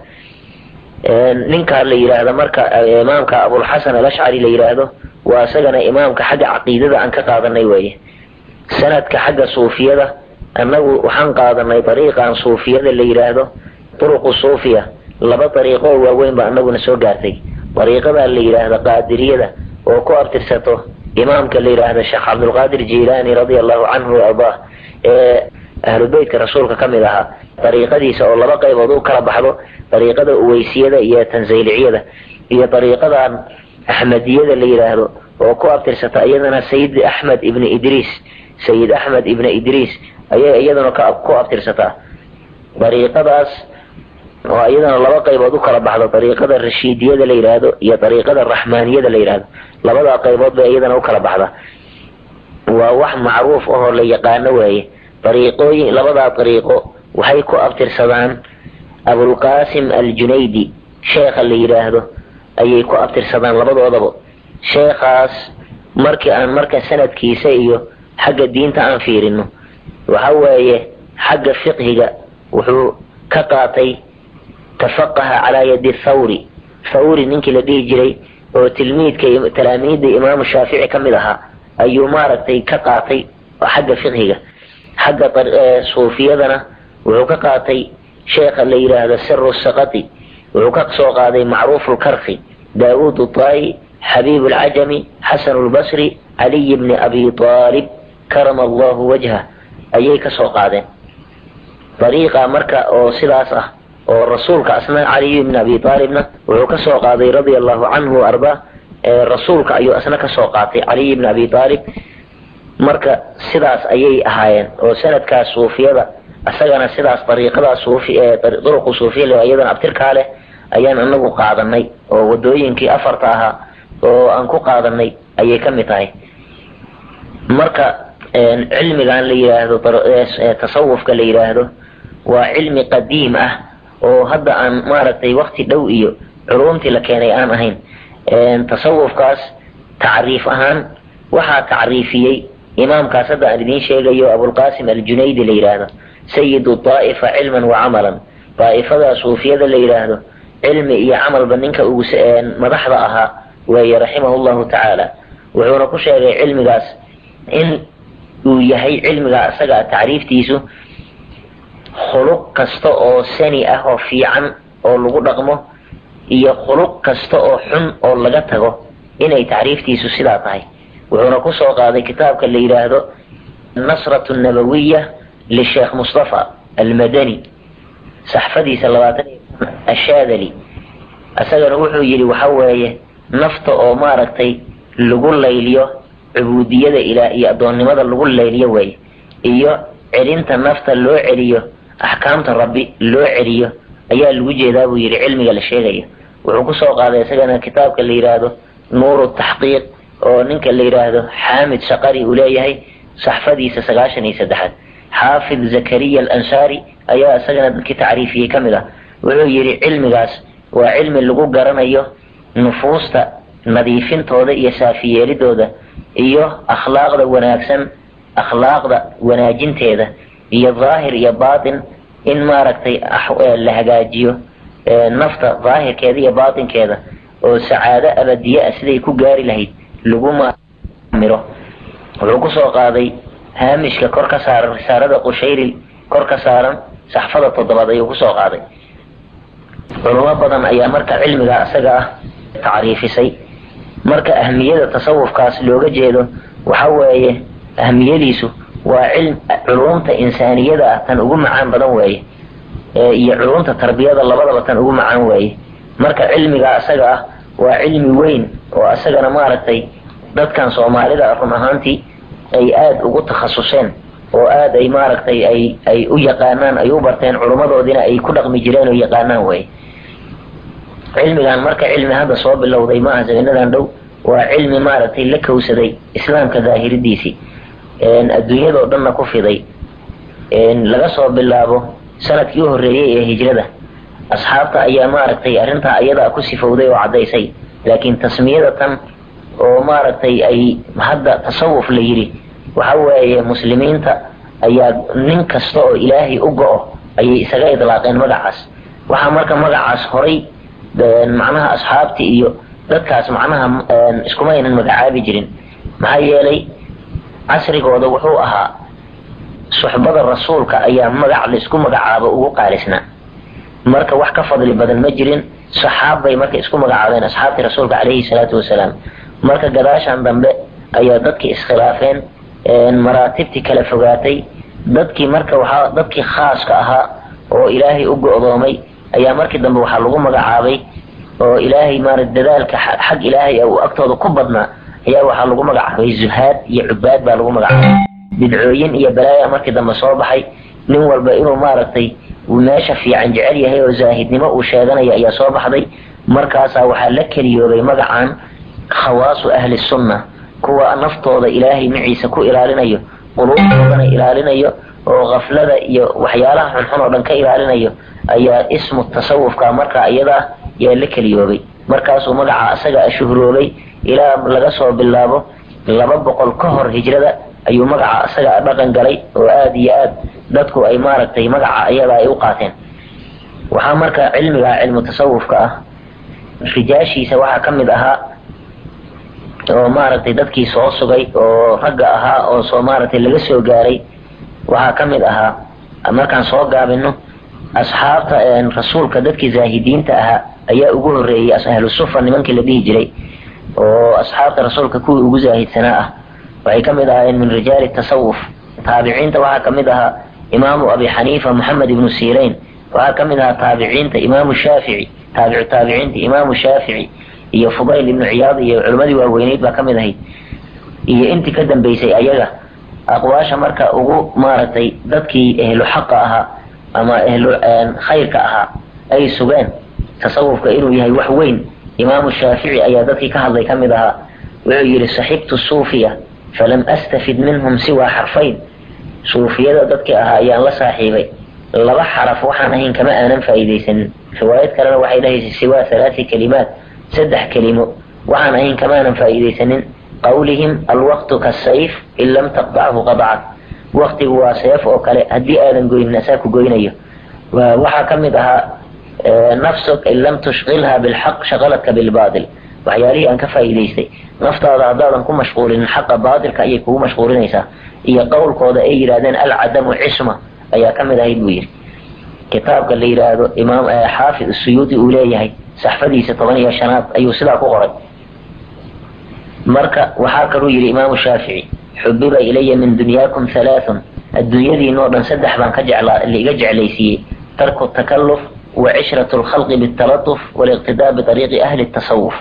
S1: ninkaa la yidhaahda marka imaamka abulxasan alashcari la yidhaahdo waa isagana imaamka xagga caqiidada aan ka qaadanay weeye sanadka xagga suufiyada annagu waxaan qaadanay dariiqan suufiyada la yidhaahdo turuqu suufiya laba dariiqo oo waaweyn ba anaguna soo gaartay dariiqada la yidhaahda qaadiriyada oo ku abtirsato imaamka la yidhaahda sheekh cabdulqaadir jilaani radia allahu canhu ardaah ee ahlu beytka rasuulka ka mid ahaa dariiqadiisa oo laba qaybood u kala baxdo dariiqada uweysiyada iyo tanzayliciyada iyo dariiqadan axmediyada la yidhaahdo oo ku abtirsata iyadana sayid axmed ibni idriis sayid axmed ibni idriis ayay iyadana ku abtirsataa dariiqadaas oo iyadana laba qaybood u kala baxdo dariiqada rashiidiyada la yidhaahdo iyo dariiqada raxmaaniyada la yidhaahdo labadaa qaybood bay iyadana u kala baxda waa wax macruuf ahoo la yaqaano weeye dariiqooyin labadaa dariiqo waxay ku abtirsadaan abulqaasim aljunaydi sheekha la yidhaahdo ayay ku abtirsadaan labadoodaba sheekhaas markii aan marka sanadkiisa iyo xagga diinta aan fiirino waxa weeye xagga fiqhiga wuxuu ka qaatay tafaqaha calaa yadi thawri thawri ninkii la dhihi jiray oo tilmiidka talaamiidda imaamu shaafici ka mid ahaa ayuu maaragtay ka qaatay xagga fiqhiga xagga suufiyadana wuxuu ka qaatay sheekha la yidhaahdo siru sakati wuxuu ka soo qaaday macruufu lkarki daawuud utai xabiib alcajami xasan lbasri caliy bni abi aalib karama allahu wajha ayay ka soo qaadeen dariiqa marka oo sidaas ah oo rasuulka asna caliy bni abi aalibna wuxuu ka soo qaaday radia allahu canhu arda rasuulka ayuu asna ka soo qaatay caliy bni abi aalib marka sidaas ayay ahaayeen oo sanadkaas suufiyada isagana sidaas dariiqadaa suufi ee duruqu suufiya iyadana abtirkaa leh ayaan anagu qaadanay oo wadooyinkii afarta ahaa oo aan ku qaadanay ayay ka mid tahay marka cilmigan la yidhaahdo tasawufka la yidhaahdo waa cilmi qadiim ah oo hadda aan maaragtay wakti dhow iyo culumtii la keenay aan ahayn tasawufkaas tacriif ahaan waxaa tacriifiyey imaamkaas hadda aan idiin sheegayo abulqaasim aljunaydi la yidhaahdo sayidu daa'ifa cilman wa camalan daa'ifada suufiyada la yidhaahdo cilmi iyo camalba ninka ugu madaxda ahaa weeye raximahu llahu tacaala wuxuuna ku sheegay cilmigaas in uu yahay cilmiga isaga tacriiftiisu khuluq kasta oo sani ah oo fiican oo lagu dhaqmo iyo khuluq kasta oo xun oo laga tago inay tacriiftiisu sidaa tahay wuxuuna ku soo qaaday kitaabka la yidhaahdo nasratu nabawiya lisheekh mustafa almadani saxfadiisa labaatan ashaadali isagana wuxuu yidhi waxa weeye nafta oo maaragtay lagu layliyo cubuudiyada ilaah iyo addoonnimada lagu layliyo weeye iyo celinta nafta loo celiyo axkaamta rabbi loo celiyo ayaa lagu jeedaa buu yidhi cilmiga la sheegayo wuxuu kusoo qaaday isagana kitaabka la yidhaahdo nuuru taxqiiq oo ninka la yidhaahdo xaamid shaqari uu leeyahay saxfadiisa sagaashan iyo saddexaad xaafid zakariya alansaari ayaa isagana dadkii tacriifiyey ka mid ah wuxuu yidhi cilmigaas waa cilmi lagu garanayo nufuusta nadiifintooda iyo saafiyeelidooda iyo akhlaaqda wanaagsan akhlaaqda wanaajinteeda iyo daahir iyo baatin in maaragtay la hagaajiyo nafta daahirkeeda iyo baatinkeeda oo sacaado abadiye ah siday ku gaari lahayd lagu miro wuxuu kusoo qaaday haamishka kor ka saaran risaalada qushayri kor ka saaran saxfada toddobaad ayuu kusoo qaaday culamo badan ayaa marka cilmiga isaga ah tacriifisay marka ahmiyada tasawufkaas looga jeedo waxa weeye ahmiyadiisu waa cilm culumta insaaniyada ah tan ugu macaan badan weeye iyo culumta tarbiyada labadaba tan ugu macaan weeye marka cilmiga isaga ah waa cilmi weyn oo isagana maaragtay dadkan soomaalida run ahaantii ay aada ugu takhasuseen oo aada ay maaragtay ay ay u yaqaanaan ay u barteen culummadoodina ay ku dhaqmi jireen oo yaqaanaan way cilmigan marka cilmi hadda soo bilowday maaha sabinadan dhow waa cilmi maaragtay la kowsaday islaamka daahiridiisii adduunyadao dhanna ku fiday laga soo bilaabo sanadkii u horreeyey ee hijrada asxaabta ayaa maaragtay arrintaa ayadaa ku sifowday oo caddaysay laakiin tasmiyada tan oo maaragtay ay hadda tasawuf la yidhi waxa weeye muslimiinta ayaa nin kasta oo ilaahay u go-o ayay isaga idlaaqeen magacaas waxaa marka magacaas horay macnaha asxaabti iyo dadkaas macnaha iskuma aynan magacaabi jirin maxaa yeelay casrigooda wuxuu ahaa suxbada rasuulka ayaa magac laisku magacaabo ugu qaalisnaa marka wax ka fadli badan ma jirin saxaab bay marka isku magacaabeen asxaabtii rasuulka calayhi salaatu wasalaam marka gadaashan dambe ayaa dadkii iskhilaafeen maraatibtii kala fogaatay dadkii marka waxaa dadkii khaaska ahaa oo ilaahay u go-doomay ayaa markii dambe waxaa lagu magacaabay oo ilaahay maara dadaalka xag ilaahay uu agtooda ku badnaa ayaa waxaa lagu magacaabay zuhaad iyo cubaad baa lagu magacaabay bidcooyin iyo balaaya markii dambe soo baxay nin walba inuu maaragtay meesha fiican jecel yahay oo zaahidnimo uu sheeganaya ayaa soo baxday markaasaa waxaa la keliyoobay magacan khawaasu ahli sunna kuwa naftooda ilaahay maciisa ku ilaalinayo quluubtoodana ilaalinayo oo kaflada iyo waxyaalaha xunxun oo dhan ka ilaalinayo ayaa ismu tasawufka markaa iyadaa yaa la keliyoobay markaasuu magaca isaga shuhroobay ilaa laga soo bilaabo laba boqol ka hor hijrada ayuu magaca isaga dhaqan galay oo aada iyo aad dadku ay maaragtay magaca iyada ay u qaateen waxaa marka cilmiga cilmu tasawufka ah rijaashiisa waxaa ka mid ahaa oo maaragtay dadkii soo sugay oo ragga ahaa oo soo maaragtay laga soo gaaray waxaa ka mid ahaa markaan soo gaabino asxaabta rasuulka dadkii zaahidiinta ahaa ayaa ugu horreeyey ahlu sufa nimankii la dhihi jiray oo asxaabta rasuulka kuwii ugu zaahidsanaa ah waxay ka mid ahaayeen min rijaali tasawuf taabiciinta waxaa ka mid ahaa imaamu abi xaniifa moxamed ibnu sirayn waxaa ka mid ahaa taabiciinta imaamu shaafici taabicu taabiciinta imaamu shaafici iyo fudayl ibnu ciyaad iyo culimmadii waaweyneyd baa ka mid ahayd iyo intii ka dambeysay ayaga aqwaasha marka ugu maaragtay dadkii ehlu xaqa ahaa ama ehlu khayrka ahaa ay sugeen tasawufka inuu yahay wax weyn imaamu shaafici ayaa dadkii ka hadlay ka mid ahaa wuxuu yidhi saxibtu suufiya falam astafid minhum siwaa xarfayn suufiyada dadkii ahaa ayaan la saaxiibay laba xaraf waxaan ahayn kama aanan faa'iidaysanin riwaayad kalena waxay dhahaysay siwaa halaati kalimaat saddex kelimo waxaan ahayn kamaanan faa'iidaysanin qawlihim alwaqtu kasayf in lam taqdachu qadacat waqtigu waa seef oo kale haddii aadan goynin asaa ku goynayo waxaa ka mid ahaa nafsuk in lam tushqilha bilxaq shaqaladka bilbaatil waxyaalihii aan ka faa'iidaystay naftaada haddaadan ku mashquulinin xaqa baatilka ayay kugu mashquulinaysaa iyo qowlkooda ay yidhahdeen alcadamu cisma ayaa ka mid ahayd buu yidhi kitaabka la yidhaahdo imaam xaafid suyuudi uu leeyahay saxfadiisa toban iyo shanaad ayuu sidaa ku qoray marka waxaa kaluu yidhi imaamu shaafici xubiba ilaya min dunyaakum halaathun adduunyadiinoo dhan saddex baan ka jeclaa laiga jeclaysiiyey tarku takalluf wa cishratu lkhalqi bitalatuf waliqtidaa biariiqi ahli tasawuf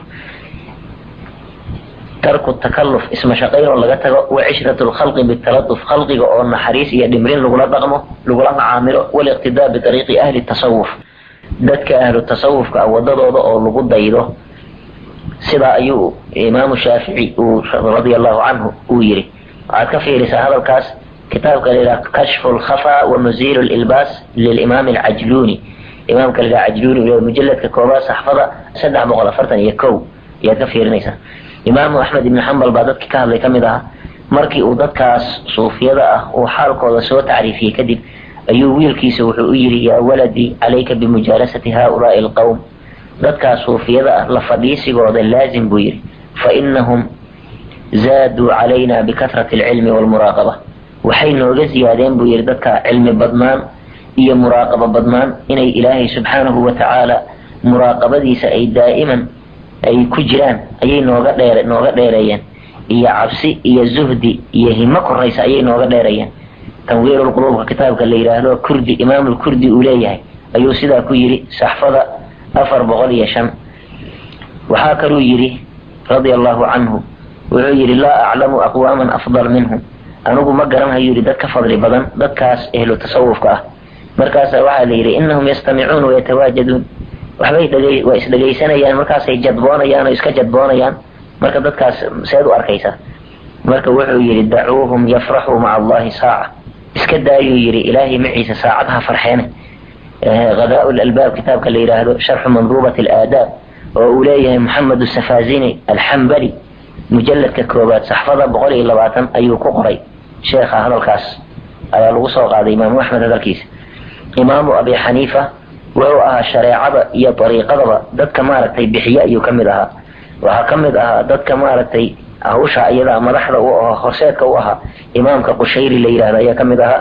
S1: tarku takalluf isma shaqaynoo laga tago wa cishratu lkhalqi bitalatuf khalqiga oo naxariis iyo dhimrin lagula dhaqmo lagula macaamilo waliqtidaa biariiqi ahli tasawuf dadka ahlu tasawufka wadadooda oo lagu daydo sidaa ayuu imaamu shaafici uu radia allahu canhu uu yidhi waxaad ka fiirisaa hadalkaas kitaabka la yidhaha kashfu lkhafa wa muziilu lilbaas lilimaam alcajluuni imaamka la yidhaha cajluuni uu mujaladka koobaad saxfada saddex boqol afartan iyo kow ayaad ka fiirinaysaa imaamu axmed ibni xambal baa dadkii ka hadlay ka mid ahaa markii uu dadkaas suufiyada ah uu xaalkooda soo tacriifiyey kadib ayuu wiilkiisa wuxuu u yidhi yaa waladii calayka bimujaalasati haaulaai alqowm dadkaas suufiyada ah la fadhiisigooda laazim buu yidhi fa inahum zaaduu calayna bikatrati alcilmi waalmuraaqaba waxay nooga ziyaadeen buu yidhi dadka cilmi badnaan iyo muraaqabo badnaan inay ilaahay subxaanahu wa tacaala muraaqabadiisa ay daa'iman ay ku jiraan ayay nooga dheer nooga dheereeyeen iyo cabsi iyo zuhdi iyo himo koraysa ayay nooga dheereeyeen tanwiirulquluubka kitaabka la yidhaahdo kurdi imaamulkurdi uu leeyahay ayuu sidaa ku yidhi saxfada afar boqol iyo shan waxaa kaluu yidhi radia allahu canhu wuxuu yidhi laa aclamu aqwaaman afdal minhum anigu ma garanhayo yidhi dad ka fadli badan dadkaas ehlu tasawufka ah markaasa waxaa la yidhi inahum yastamicuuna wayatawaajaduun waxbay dhegay waa isdhegaysanayaan markaasay jadboonayaan oo iska jadboonayaan marka dadkaas seed u arkaysa marka wuxuu yidhi dacuuhum yafraxuu maca allahi saaca iska daayuu yidhi ilaahay maciisa saacadaha farxeene غذاء الألباب كتاب كاللي يراهدو شرح منظومة الآداب وأوليه محمد السفازيني الحنبلي مجلد ككوبات صحفظة بقولي إلا باتن أيو كقري شيخ هذا الكاس على الوصول قال إمام أحمد هذا الكيس إمام أبي حنيفة وهو أها الشريعة هي طريقة دد كمارتي بحياء يكملها وهكملها دد كمارتي أهوشا أيضا مدحضة وخرسيتك وها إمامك قشيري اللي يراهد يكملها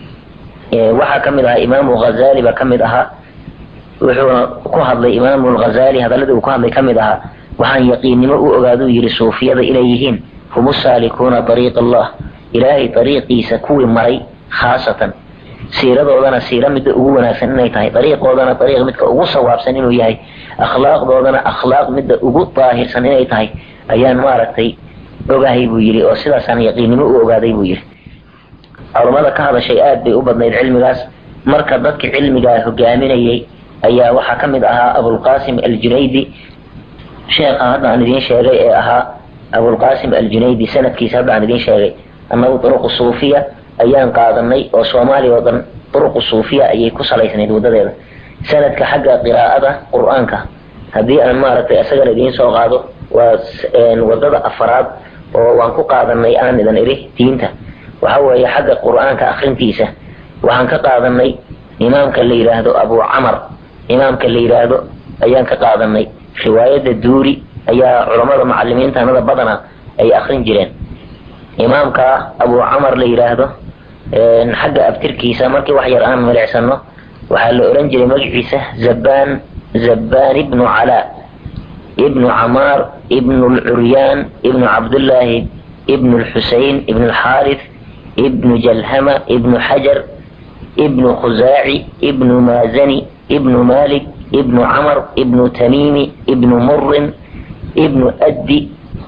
S1: waxaa ka mid ahaa imaamu ghazali baa ka mid ahaa wuxuuna ku hadlay imaamu lghazali hadaladii uu ku hadlay ka mid ahaa waxaan yaqiinnimo u ogaaduu yidhi suufiyada inay yihiin hum usaalikuuna ariiq allah ilaahay ariiqiisa kuwii maray khaasatan siiradoodana siira midda ugu wanaagsan inay tahay ariiqoodana ariiq midka ugu sawaabsan inuu yahay akhlaaqdoodana akhlaaq midda ugu daahirsan inay tahay ayaan maaragtay ogahay buu yidhi oo sidaasaan yaqiinnimo u ogaaday buu yidhi culumada ka hadashay aad bay u badnayd cilmigaas marka dadka cilmigaa hogaaminayay ayaa waxaa ka mid ahaa abulqasim aljunaydi sheekha hadda aan idiin sheegay ee ahaa abulqasim aljunaydi sanadkiisa hadda aan idiin sheegay annagu duruqu suufiya ayaan qaadanay oo soomaaliya oo dhan duruqu suufiya ayay ku salaysnayd wadadeeda sanadka xagga qiraa'ada qur-aanka haddii aan maaragtay isagana idiin soo qaado waa wadada afaraad oo waan ku qaadanay aan idan idhi diinta waxa weeye xagga qur-aanka akrintiisa waxaan ka qaadanay imaamka la yidhaahdo abu camar imaamka la yidhaahdo ayaan ka qaadanay riwaayadda duuri ayaa culammada macalimiintanada badana ay akrin jireen imaamka abu camar la yidhaahdo xagga abtirkiisa markii wax yar aan milicsano waxaa la oran jiray magaciisa zabaan zabaan ibnu calaa ibnu camaar ibnu lcuryaan ibnu cabdullaahi ibnu lxusein ibnu lxaarith ابن جلهمة ابن حجر ابن خزاعي ابن مازني ابن مالك ابن عمر ابن تميم ابن مر ابن أدي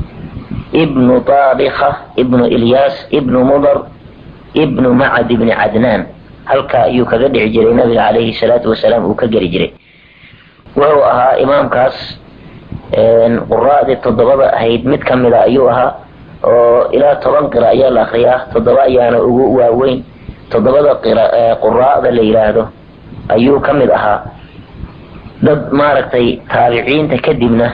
S1: ابن طابخة ابن إلياس ابن مضر ابن معد بن عدنان halka ayuu kaga dhici jiray nabiga calayhi salaatu wasalaam uu ka geli jiray wuxuu ahaa imaamkaas quraa'dii toddobada ahayd mid ka mida ayuu ahaa oo ilaa toban qira ayaa la akriyaa toddoba ayaana ugu waaweyn toddobada quraa'da la yidhaahdo ayuu ka mid ahaa dad maaragtay taabiciinta kadibna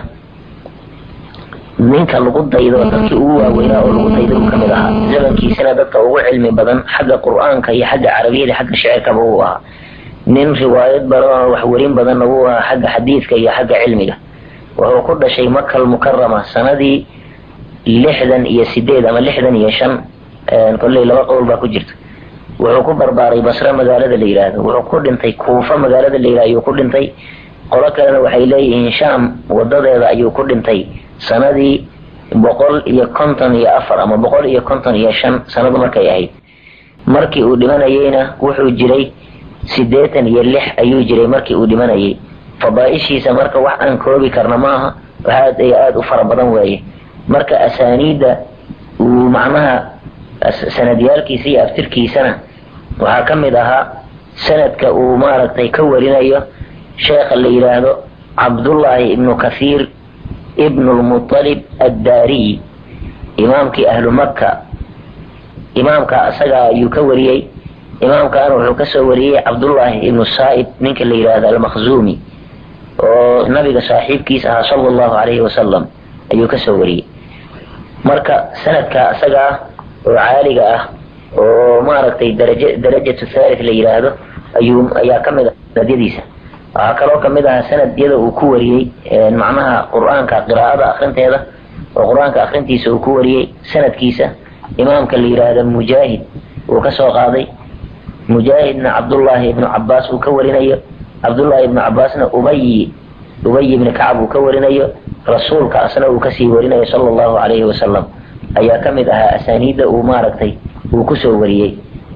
S1: ninka lagu daydo dadkii ugu waaweynaa oo lagu daydo uu ka mid ahaa zamankiisana dadka ugu cilmi badan xagga qur-aanka iyo xagga carabiyada xagga shicirkaba uu ahaa nin riwaayad badan wax werin badanna wuu ahaa xagga xadiidka iyo xagga cilmiga wuxuu ku dhashay makal mukarama sanadii lixdan iyo sideed ama lixdan iyo shan kolley laba qowl baa ku jirta wuxuu ku barbaaray basre magaalada la yidhaahdo wuxuu ku dhintay kuufa magaalada la yidhahdo ayuu ku dhintay qolo kalena waxay leeyihiin sham wadadeeda ayuu ku dhintay sanadii boqol iyo konton iyo afar ama boqol iyo konton iyo shan sanadu markay ahayd markii uu dhimanayeyna wuxuu jiray siddeetan iyo lix ayuu jiray markii uu dhimanayay fadaaishiisa marka wax aan koobi karna maaha aad iyo aada u fara badan weeye marka asaaniidda uu macnaha sanadyaalkiisa iyo aftirkiisana waxaa ka mid ahaa sanadka uu maaragtay ka warinayo sheekha la yidhaahdo cabdullaahi ibnu kathiir ibnu lmutalib addaariyi imaamkii ahlu makka imaamka isaga ayuu ka wariyey imaamkaana wuxuu kasoo wariyey cabdullaahi ibnu saa'ib ninka la yidhaahdo almakhzuumi oo nabiga saaxiibkiis ahaa sala allahu calayhi wasalam ayuu kasoo wariyey marka sanadka isaga ah oo caaliga ah oo maaragtay daraja darajatu thalith la yidhaahdo ayuu ayaa ka mid ah sanadyadiisa waxaa kaloo kamid ahaa sanadyada uu ku wariyey macnaha qur-aanka qiraa'ada akrinteeda oo qur-aanka akrintiisa uu ku wariyey sanadkiisa imaamka la yidhaahdo mujaahid uu kasoo qaaday mujaahidna cabdullaahi ibnu cabaas uu ka warinayo cabdullaahi ibnu cabaasna ubayi ubay ibni kacab uu ka warinayo rasuulka asna uu kasii warinayo sala allahu calayhi wasalam ayaa ka mid ahaa asaaniidda uu maaragtay uu kusoo wariyey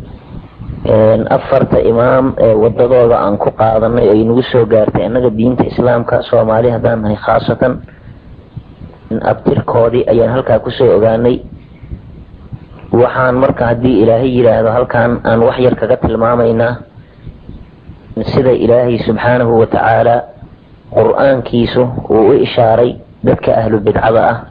S1: afarta imaam ee wadadooda aan ku qaadanay ay nagu soo gaartay annaga diinta islaamka soomaali haddaan nahay khaasatan abtirkoodii ayaan halkaa kusoo ogaanay waxaan marka haddii ilaahay yidhaahdo halkan aan wax yar kaga tilmaamaynaa sida ilaahay subxaanahu wa tacaala qur-aankiisu uu u ishaaray dadka ahlu bidcada ah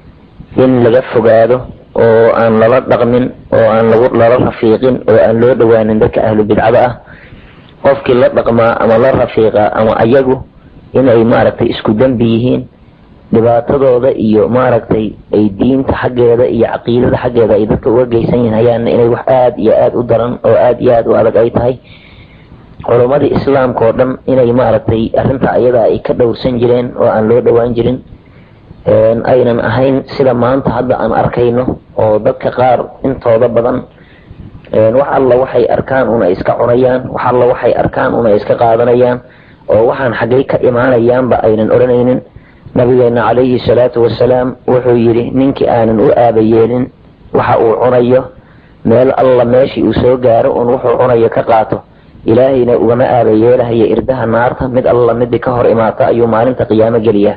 S1: in laga fogaado oo aan lala dhaqmin oo aan lala rafiiqin oo aan loo dhawaanin dadka ahlu bidcada ah qofkii la dhaqmaa ama la rafiiqa ama ayagu inay maaragtay isku dembi yihiin dhibaatadooda iyo maaragtay ay diinta xaggeeda iyo caqiidada xaggeeda ay dadka uga geysan yahayaanna inay wax aada iyo aada u daran oo aada iyo aada u adag ay tahay culammadii islaamka oo dhan inay maaragtay arrinta ayadaa ay ka dhowrsan jireen oo aan loo dhowaan jirin aynan ahayn sida maanta hadda aan arkayno oo dadka qaar intooda badan wax alla waxay arkaan una iska cunayaan wax alla waxay arkaan una iska qaadanayaan oo waxaan xaggay ka imaanayaanba aynan odhanaynin nabigeena calayhi salaatu wasalaam wuxuu yidhi ninkii aanan u aabayeelin waxa uu cunayo meel alla meeshii uu soo gaaro un wuxuu cunayo ka qaato ilaahayna ugama aabayeelahayo irdaha naarta mid alla midii ka hor imaata ayuu maalinta qiyaamo geliyaa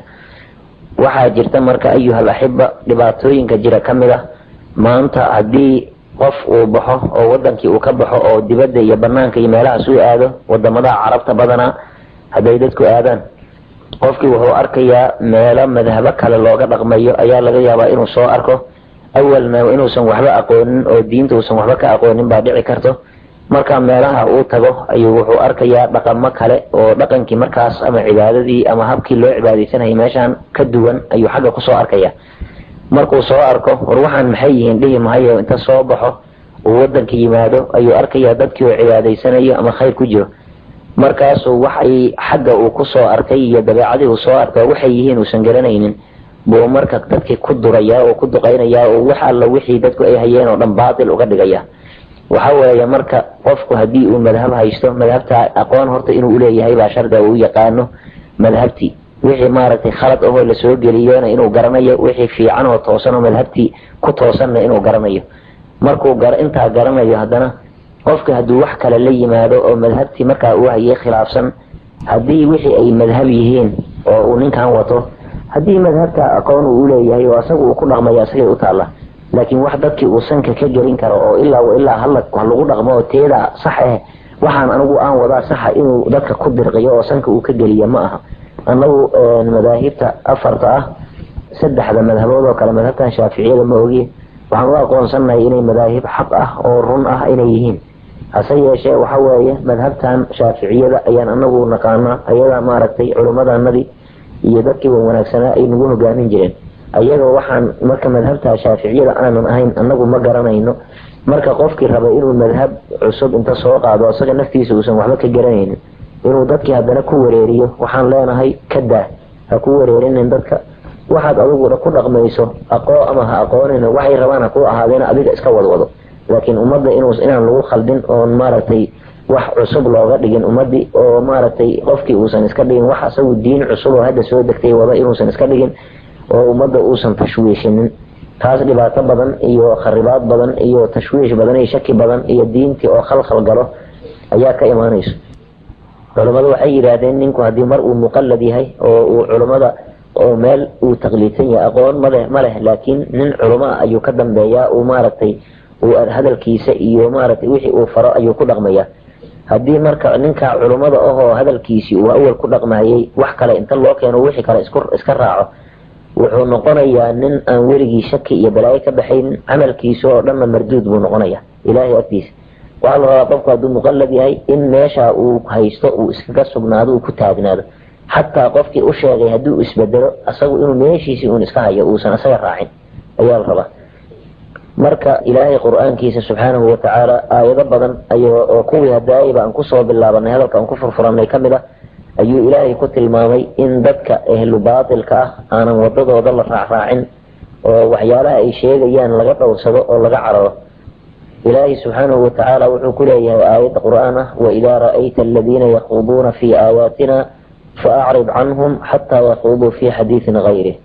S1: waxaa jirta marka ayuhal axiba dhibaatooyinka jira ka mid ah maanta haddii qof uu baxo oo wadankii uu ka baxo oo dibadda iyo banaanka iyo meelahaas u aado wadamadaha carabta badanaa hadday dadku aadaan qofkii wuxuu arkayaa meelo madhabo kale looga dhaqmayo ayaa laga yaabaa inuu soo arko awalna inuusan waxba aqoonin oo diinta uusan waxba ka aqoonin baa dhici karto marka meelaha uu tago ayuu wuxuu arkayaa dhaqamo kale oo dhaqankii markaas ama cibaadadii ama habkii loo cibaadaysanayay meeshaan ka duwan ayuu xagga kusoo arkaya markuu soo arko war waxaan maxay yihiin dhihi mahayo inta soo baxo uu wadanka yimaado ayuu arkayaa dadkii oo cibaadaysanayo ama khayr ku jiro markaasuu waxay xagga uu kusoo arkay iyo dabeecadii uu soo arka waxay yihiin uusan garanaynin buu marka dadkii ku durayaa oo ku duqaynayaa oo wax alla wixii dadku ay hayeen oo dhan baatil uga dhigaya waxa weeye marka qofku haddii uu madhab haysto madhabta aqoon horta inuu uleeyahay baa shardiga uu yaqaano madhabtii wixii maaragtay khalad ahoo lasoo geliyona inuu garanayo wixii fiican oo toosan oo madhabtii ku toosanna inuu garanayo markuu intaa garanayo haddana qofka hadduu wax kale la yimaado oo madhabtii markaa uu hayay khilaafsan haddii wixii ay madhab yihiin oo uu ninkan wato haddii madhabta aqoon uu uleeyahay oo asaga uu ku dhaqmayo asagay u taalla laakiin wax dadkii uu sanka ka gelin karo oo ilaa ilaa hala lagu dhaqmo oo teeda sax eh waxaan anigu aan wadaa saxa inuu dadka ku dirqiyo oo sanka uu ka geliya ma aha anagu madaahibta afarta ah saddexda madhabood oo kale madhabtan shaaficiyada ma ogi waxaan u aqoonsanahay inay madaahib xaq ah oo run ah inay yihiin hase yeeshee waxa weeye madhabtan shaaficiyada ayaan anagu naqaanaa ayada maaragtay culimmadanadii iyo dadkii wan wanaagsanaa ay nagu hogaamin jireen ayaga waxaan marka madhabta shaaficiyada aanan ahayn anagu ma garanayno marka qofkii raba inuu madhab cusub inta soo qaado isaga naftiisa uusan waxba ka garanaynin inuu dadkii haddana ku wareeriyo waxaan leenahay ka daa ha ku wareerinin dadka waxaad adiguna ku dhaqmayso aqoo ama ha aqoonin waxay rabaan ha ku ahaadeena adiga iska wadwado laakiin ummadda inaan lagu khaldin oon maaragtay wax cusub looga dhigin ummadii oo maaragtay qofkii uusan iska dhigin wax asagu diin cusub oo hadda soo degtay wada inuusan iska dhigin oo ummadda uusan tashwiishinin taas dhibaato badan iyo kharibaad badan iyo tashwiish badan iyo shaki badan iyo diintii oo khalkhal galo ayaa ka imaanayso culammadu waxay yidhaahdeen ninku haddii mar uu muqallad yahay oo uu culummada oo meel uu taqliidsan yahay aqoon maleh ma leh laakiin nin culamo ah ayuu ka dambeeyaa uu maaragtay uu hadalkiisa iyo maaragtay wixii uu faro ayuu ku dhaqmayaa haddii marka ninka culummada ahoo hadalkiisii uu awal ku dhaqmayay wax kale inta loo keeno wixii kale iska raaco wuxuu noqonayaa nin aan weligii shaki iyo balaayo ka baxaynin camalkiisa oo dhanna marduud buu noqonaya ilaahay agtiisa waxaa la rabaa qofku hadduu muqallad yahay in meesha uu haysto uu iskaga sugnaado uu ku taagnaado xataa qofkii u sheegay hadduu isbedelo asagu inuu meeshiisii uun iska hayo uusan asaga raacin ayaa la rabaa marka ilaahay qur-aankiisa subxaanahu watacaala aayado badan ay oo kuwii hadaayaba aan kusoo bilaabanay hadalka aan ku furfuranay ka mid ah ayuu ilaahay ku tilmaamay in dadka ehlu baatilka ah aanan wadadooda la raacraacin oo waxyaalaha ay sheegayaan laga dhowrsado oo laga cararo ilaahay subxaanahu watacaala wuxuu ku leeyahay aayadda qur-aan ah waidaa ra'ayta aladiina yaquuduuna fii aayaatina faacrid canhum xataa yaquuduu fii xadiidin gayrih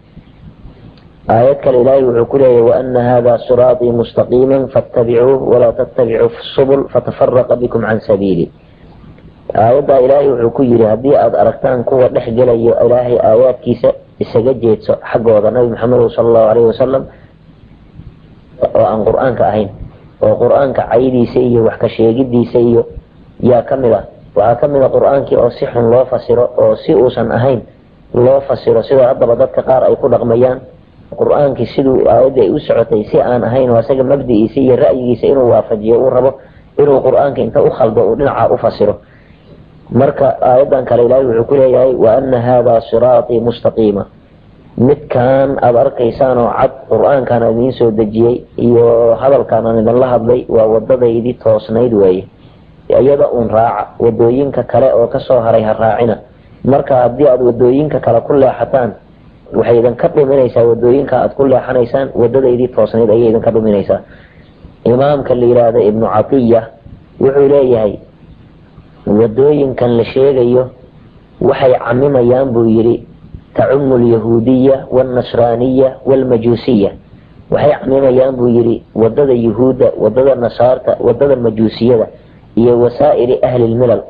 S1: aayad kale ilaahay wuxuu ku leeyahay waana hada siraaطii mustaqiima faاtabicuuh walaa tattabicuu subul fatafaraqa bikum can sabiili aayaddaa ilaahay wuxuu ku yidhi haddii aada aragtaan kuwa dhex gelayo ilaahay aayaadkiisa isaga jeedso xaggooda nabi maxamed sala allahu alayhi wasalam oo aan qur-aanka ahayn oo qur-aanka caydiisa iyo wax ka sheegidiisa iyo yaa ka mid ah waxaa ka mid a qur-aankii oo si xun loo fasiro oo si uusan ahayn loo fasiro sidoo haddaba dadka qaar ay ku dhaqmayaan qur-aankii siduu aayadda ay u socotay si aan ahayn oo isaga mabdi'iisa iyo ra'yigiisa inuu waafajiyo uu rabo inuu qur-aanka inta u khaldo uu dhinaca u fasiro marka aayaddan kale ilaahay wuxuu ku leeyahay wa ana haadaa siraatii mustaqiima midkaan aada arkaysaan oo cad qur-aankaan aan idiin soo dejiyey iyo hadalkaan aan idinla hadlay waa wadadaydii toosnayd weeye iyada uun raaca wadooyinka kale oo kasoo haray ha raacina marka haddii aada wadooyinka kale ku leexataan waxay idinka dhuminaysaa wadooyinka aada ku leexanaysaan wadadaydii toosnayd ayay idinka dhuminaysaa imaamka la yidhaahda ibnu catiya wuxuu leeyahay wadooyinkan la sheegayo waxay camimayaan buu yidhi tacumu alyahuudiya waalnasraaniya waalmajuusiya waxay camimayaan buu yidhi wadada yuhuudda wadada nasaarta wadada majuusiyada iyo wasaa'iri ahli lmilal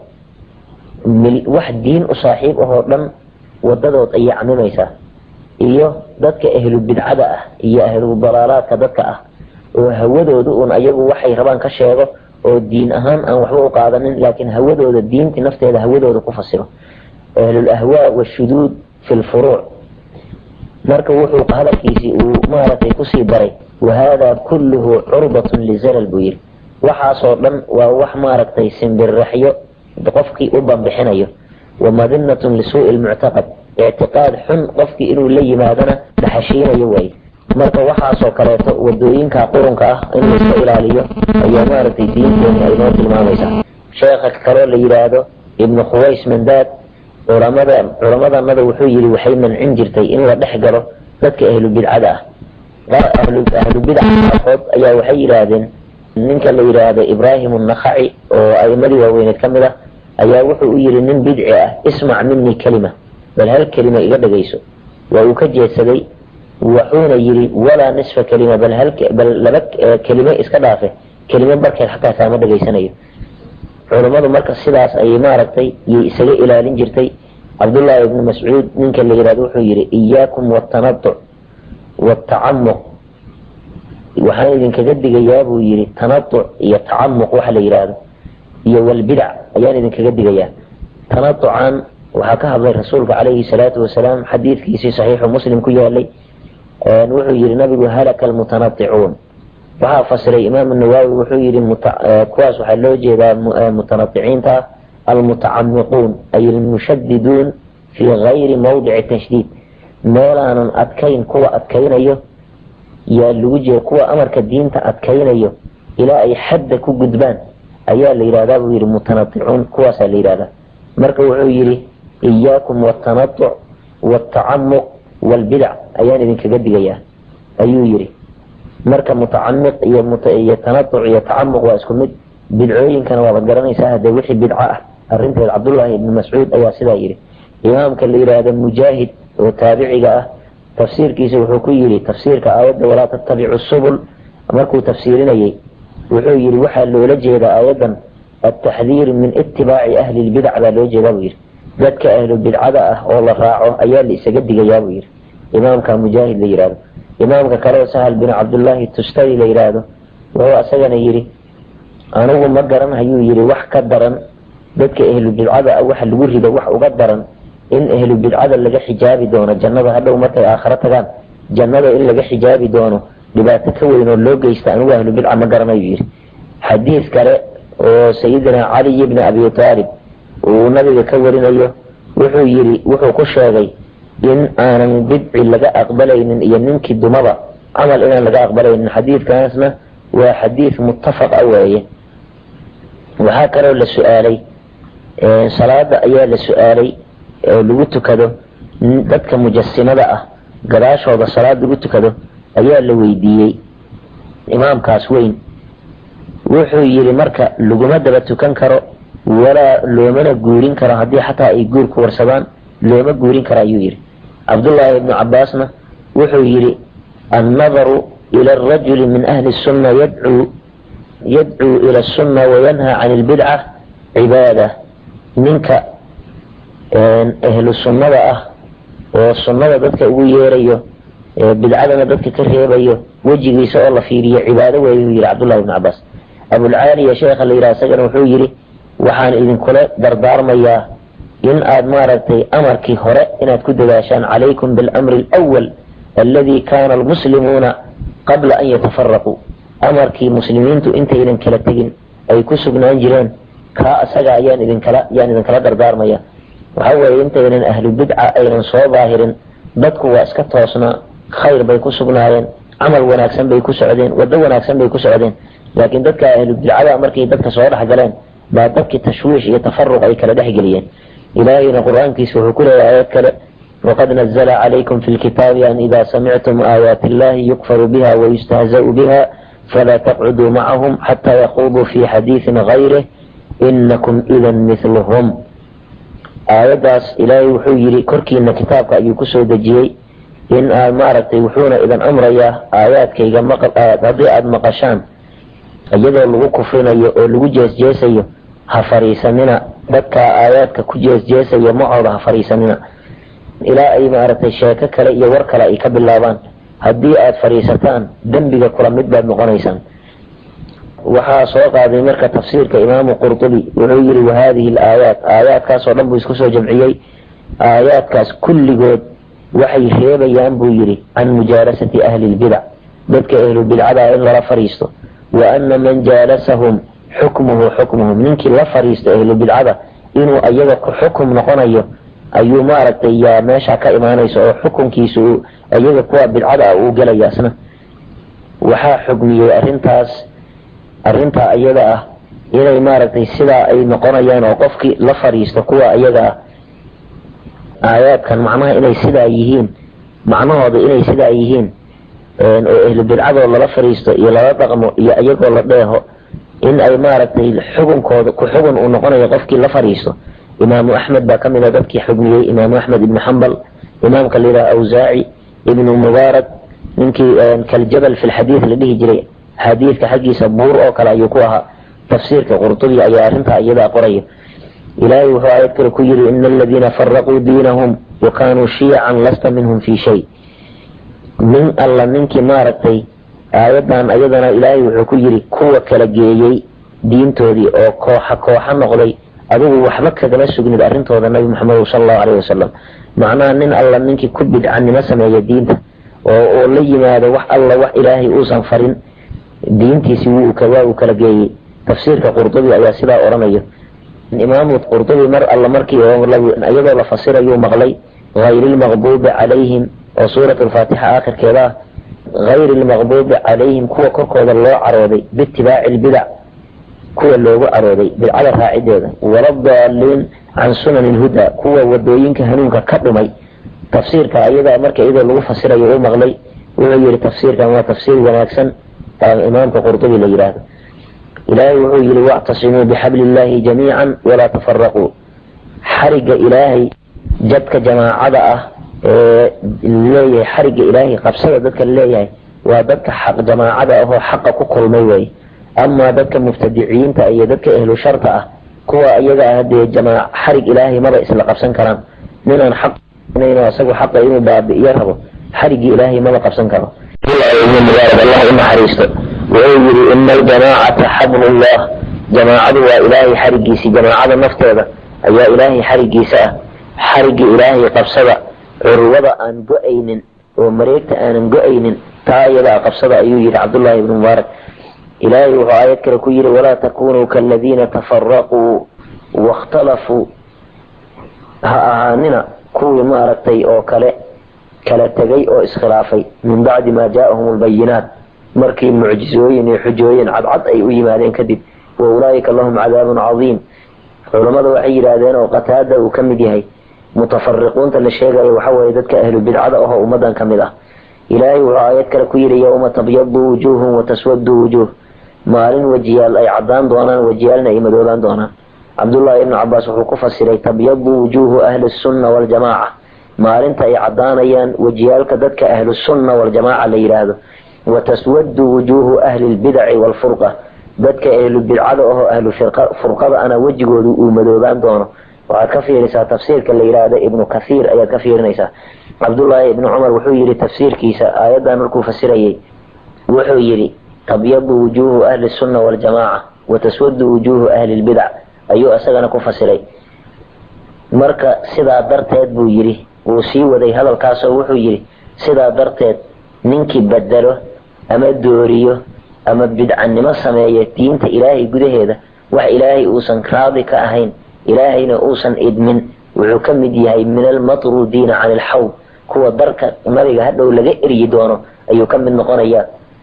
S1: wax diin u saaxiib ahoo dhan wadadood ayay camimaysaa iyo dadka ahlu bidcada ah iyo ahlu dalaalaadka dadka ah oo hawadooda uun ayagu waxay rabaan ka sheego oo diin ahaan aan waxba u qaadanin laakiin hawadooda diintii nafteeda hawadooda ku fasiro ahlul ahwaa washuduud fi lfuruuc marka wuxuu hadalkiisii uu maaragtay kusii daray wahada kulluhu curbatun lizalal buu yidhi waxaasoo dhan waa wax maaragtay simbirraxyo qofkii u bambixinayo wamadinatun lisuu'i lmuctaqad ictiqaad xun qofkii inuu la yimaadana dhaxashiinayo waaye marka waxaasoo kaleeto wadooyinka qurunka ah in laiska ilaaliyo ayaa maaragtay diinteeni ay noo tilmaamaysaa sheekha kaloo la yidhaahdo ibnu khuways mandaad culamada culamadanada wuxuu yidhi waxay mancin jirtay in la dhex galo dadka ahlu bidcada ah ahlu bidca qaarkood ayaa waxay yidhaahdeen ninka la yidhaahdo ibraahim annakhaci oo a'imadii waaweyneed ka mid ah ayaa wuxuu u yidhi nin bidci ah ismac minii kelima bal hal kelima iga dhegayso waa uu ka jeedsaday wuxuuna yidhi walaa nisfa kelima bal hal bal laba kelime iska dhaafe kelime barkeed xataa kaama dhegaysanayo culammadu marka sidaas ayay maaragtay yay isaga ilaalin jirtay cabdullaahi ibnu mascuud ninka la yidhahdo wuxuu yidhi iyaakum watanatuc watacamuq waxaan idinkaga digayaa buu yidhi tanatuc iyo tacamuq waxa la yidhaahdo iyo walbidac ayaan idinkaga digayaa tanatucan waxaa ka hadlay rasuulka calayhi salaatu wasalaam xadiidkiisii saxiixu muslim ku yaalay wuxuu yihi nabigu halaka almutanaicuun waxaa fasiray imaam nawaawi wuxuu yihi kuwaas waxaa loo jeedaa mutanaticiinta ah almutacamiquun ay almushadiduun fii gayri mawdici tashdiid meelaanan adkayn kuwa adkaynayo yaa lagu jeeda kuwa amarka diinta adkaynayo ilaa ay xadda ku gudbaan ayaa la yidhahdaa buu yihi mutanaicuun kuwaasaa la yidhahdaa marka wuxuu yihi iyaakum watanatuc watacamuq walbidac ayaan idinkaga digayaa ayuu yidhi marka mutacamiq iyo iyo tanatuc iyo tacamuq waa isku mid bidcooyinkana waabad garanaysaa hadee wixii bidco ah arrinteed cabdullaahi ibni mascuud ayaa sidaa yidhi imaamka la yidhaahda mujaahid oo taabiciga ah tafsiirkiisa wuxuu ku yidhi tafsiirka aayadda walaa tattabicu subul markuu tafsiirinayay wuxuu yidhi waxaa loola jeedaa aayaddan altaxdiir min itibaaci ahli lbidac baa loo jeedaa buu yidhi dadka ahlu bidcada ah oo la raaco ayaa la isaga digayaa buu yidhi imaamka mujaahid la yidhaahdo imaamka kale sahal bin cabdullaahi tustari la yidhaahdo wuxuu asagana yidhi anigu ma garan hayuu yidhi wax ka daran dadka ahlu bidcada ah waxa lagu rido wax uga daran in ahlu bidcada laga xijaabi doono jannada hadhow markay aakhiro tagaan jannada in laga xijaabi doono dhibaato ka weyn oo loo geysta anigu ahlu bidca ma garanayu yidhi xadiis kale oo sayidina caliy bni abi taalib uu nabiga ka warinayo wuxuu yidhi wuxuu ku sheegay in aanan bidci laga aqbalaynin iyo ninkii dumaba camal inaan laga aqbalaynin xadiidkaasna waa xadiid muttafaq a weeye waxaa kaloo la su-aalay salaada ayaa la su-aalay oo lagu tukado dadka mujasimada ah gadaashooda salaad lagu tukado ayaa la weydiiyey imaamkaas weyn wuxuu yidhi marka laguma daba tukan karo walaa loomana guurin karo haddii xataa ay guur ku warsadaan looma guurin karo ayuu yidhi cabdullaahi ibnu cabaasna wuxuu yidhi annadaru ila arajuli min ahli sunna yadcuu yadcuu ila asunna wayanhaa can ilbidca cibaada ninka ahlu sunnada ah oo sunnada dadka ugu yeerayo bidcadana dadka ka reebayo wejigiisa oo la fiiriyo cibaado weeye uu yihi cabdullahi ibnu cabaas abulcaaliya sheekha la yidhaha isagana wuxuu yidhi waxaan idinkula dardaarmayaa in aad maaragtay amarkii hore inaad ku dadaashaan calaykum bilamri alawal aladi kana almuslimuuna qabla an yatafaraquu amarkii muslimiintu intaynan kala tegin ay ku sugnaan jireen kaa asaga ayaan idinkala yaan idinkala dardaarmaya waxa weeye intaynan ahlu bidca aynan soo daahirin dadku waa iska toosnaa khayr bay ku sugnaayeen camal wanaagsan bay ku socdeen waddo wanaagsan bay ku socdeen laakiin dadka ahlu bidcada markay dadka soo dhex galeen baa dadkii tashwiish iyo tafaruq ay kala dhex geliyeen ilaahayna qur-aankiisa wuxuu ku leeyahay aayad kale waqad nazla calaykum fi lkitaabi an ida samictum aayaati illahi yukfaru biha wayustahzau biha falaa taqcuduu macahum xataa yaquuduu fi xadiisin gayrih inakum idan mithluhum aayaddaas ilaahay wuxuu yidhi korkiina kitaabka ayuu kusoo dejiyey in aad maaragtay wuxuuna idin amrayaa aayaadkayga haddii aada maqashaan iyadoo lagu kufrinayo oo lagu jeesjeesayo ha fariisanina dadkaa aayaadka ku jeesjeesayo macooda ha fariisanina ilaa ay maaragtay sheeko kale iyo war kale ay ka bilaabaan haddii aada fadhiisataan dembiga kula mid baad noqonaysaan waxaa soo qaaday marka tafsiirka imaamu qurtubi wuxuu yihi wahadihi alaayaat aayaadkaasoo dhan buu isku soo jamciyey aayaadkaas kulligood waxay reebayaan buu yidhi can mujaalasati ahli lbidac dadka ahlu bidcada in lala fadhiisto wa ana man jaalasahum xukmuhu xukmuhum ninkii la fadhiisto ahlu bidcada inuu ayaga ku xukum noqonayo ayuu maaragtay yaa meesha ka imaanaysa oo xukunkiisa uu iyaga kuwa bidcada ah uu gelaya asna waxaa xugmiyey arrintaas arrintaa iyada ah inay maaragtay sidaa ay noqonayaan oo qofkii la fadhiisto kuwa iyaga ah aayaadkan macnaha inay sidaa yihiin macnahooda inay sidaa yihiin oo ahlu bidcadoo lala fadhiisto iyo lala dhaqmo iyo iyagoo la dheeho in ay maaragtay xugunkooda ku xugun uu noqonayo qofkii la fadhiisto imaamu axmed baa kamid a dadkii xugmiyey imaamu axmed ibnu xambal imaamka la yidhaha awsaaci ibnu mubaarak ninkii kaljabal fi lxadiid la dhihi jiray xadiidka xaggiisa buur oo kale ayuu ku ahaa tafsiirka qurtubi ayaa arrintaa iyadaa qoraya ilaahay wuxuu aayad kale ku yidhi ina aladiina faraquu diinahum wa kaanuu shiyacan lasta minhum fi shay nin alla ninkii maaragtay aayaddan ayadana ilaahay wuxuu ku yidhi kuwa kala geeyey diintoodii oo kooxa kooxa noqday adigu waxba kagama sugnid arrintooda nabi maxamed sala allahu aleyh wasalam macnaha nin alla ninkii ku bidcanimo sameeya diinta oo oo la yimaado wax alla wax ilaahay uusan farin diintiisi waa uu kala geeyey tafsiirka qurdubi ayaa sidaa odhanayo imaamu qurdubi mar alla markii iyadoo la fasirayuu maqlay hayri lmaqbuubi calayhim oo suurat alfaatixa aakhirkeeda ah hayri lmaqbuubi calayhim kuwa korkooda loo carooday biitibaaci lbidac kuwa loogu carooday bidcada raacideeda waladaaliin can sunani lhuda kuwa wadooyinka hanuunka ka dhumay tafsiirka ayadaa marka iyadoo lagu fasirayo uu maqlay wuxuu yihi tafsiirkan waa tafsiir wanaagsan imaamka qurdubi la yidhaahdo ilaahay wuxuu yihi wactasimuu bixabli illaahi jamiican walaa tafaraquu xariga ilaahay jadka jamaacada ah ee leeyahay xariga ilaahay qabsada dadka leeyahay waa dadka xaq jamaacada ahoo xaqa ku kulmay wey amaa dadka mubtadiciinta iyo dadka ehlu sharta ah kuwa iyaga ah dee jamaa xarig ilaahay maba isla qabsan karaan ninaan xaq isagu xaqa inuu baabi'iyo rabo xarigii ilaahay maba qabsan karo allah u naxariisto wuxuu yidhi ina aljamaacata xablullah jamaacadu waa ilaahay xarigiisii jamaacada nafteeda ayaa ilaahay xarigiisa ah xarigii ilaahay qabsada curwada aan go-aynin oo mareegta aanan go-aynin taa iyadaa qabsada ayuu yidhi cabdullaahi ibnu mubaarak ilaahay wuxuu aayad kale ku yidhi walaa takunuu kaaladiina tafaraquu waاkhtalafuu ha ahaanina kuwii maaragtay oo kale kala tegay oo iskhilaafay min bacdi maa jaaahum lbayinaat markii mucjizooyin iyo xujooyin cadcad ay u yimaadeen kadib wa ulaa'ika lahum cadaabun cadiim culammada waxay yidhaahdeen oo qataada uu ka mid yahay mutafariquunta la sheegayo waxa weeye dadka ahlu bidcada ahoo ummadan ka mid ah ilaahay wuxuu aayad kale ku yidhi yowma tabyadu wujuuhum wataswadu wujuuh maalin wejiyaal ay cadaan doonaan wejiyaalna ay madoobaan doonaan cabdullaahi ibnu cabaas wuxuu ku fasiray tabyadu wujuuhu ahli sunna waljamaaca maalinta ay cadaanayaan wejiyaalka dadka ahlu sunna waljamaaca la yidhaahdo wataswadu wujuuhu ahli lbidaci waalfurqa dadka ahlu bidcada ahoo ahlu furqada ana wejigoodu uu madoobaan doono waxaad ka fiirisaa tafsiirka la yidhaahdo ibnu kathiir ayaad ka fiirinaysaa cabdullaahi ibnu cumar wuxuu yidhi tafsiirkiisa aayaddan markuu fasirayay wuxuu yidhi tabyadu wujuuhu ahli sunna waljamaaca wa taswadu wujuuhu ahli lbidac ayuu isagana ku fasiray marka sidaa darteed buu yidhi wuu sii waday hadalkaasoo wuxuu yidhi sidaa darteed ninkii bedelo ama dooriyo ama bidcanimo sameeya diinta ilaahay gudaheeda wax ilaahay uusan raadi ka ahayn ilaahayna uusan idmin wuxuu ka mid yahay min almatruudiina cani alxawd kuwa darka nabiga hadhow laga eryi doono ayuu ka mid noqonayaa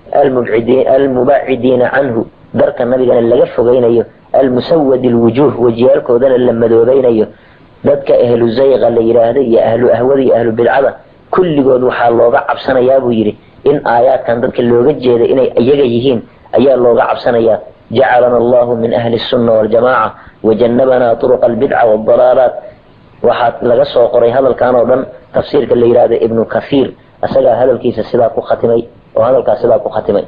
S1: almubacidiina canhu darka nabigana laga fogaynayo almusawadi lwujuuh wajiyaalkoodana la madoobaynayo dadka ahlu zayqa la yidhaahda iyo ahlu ahwada iyo ahlu bidcada kulligood waxaa looga cabsanayaa buu yidhi in aayaadkan dadka looga jeeda inay iyaga yihiin ayaa looga cabsanayaa jacalana allahu min ahli sunna waljamaaca wajannabanaa turuqa albidca waaldalaalaat waxaa laga soo qoray hadalkan oo dhan tafsiirka la yidhaahda ibnu kathiir isagaa hadalkiisa sidaa ku khatimay oo hadalkaas sidaa ku khatimay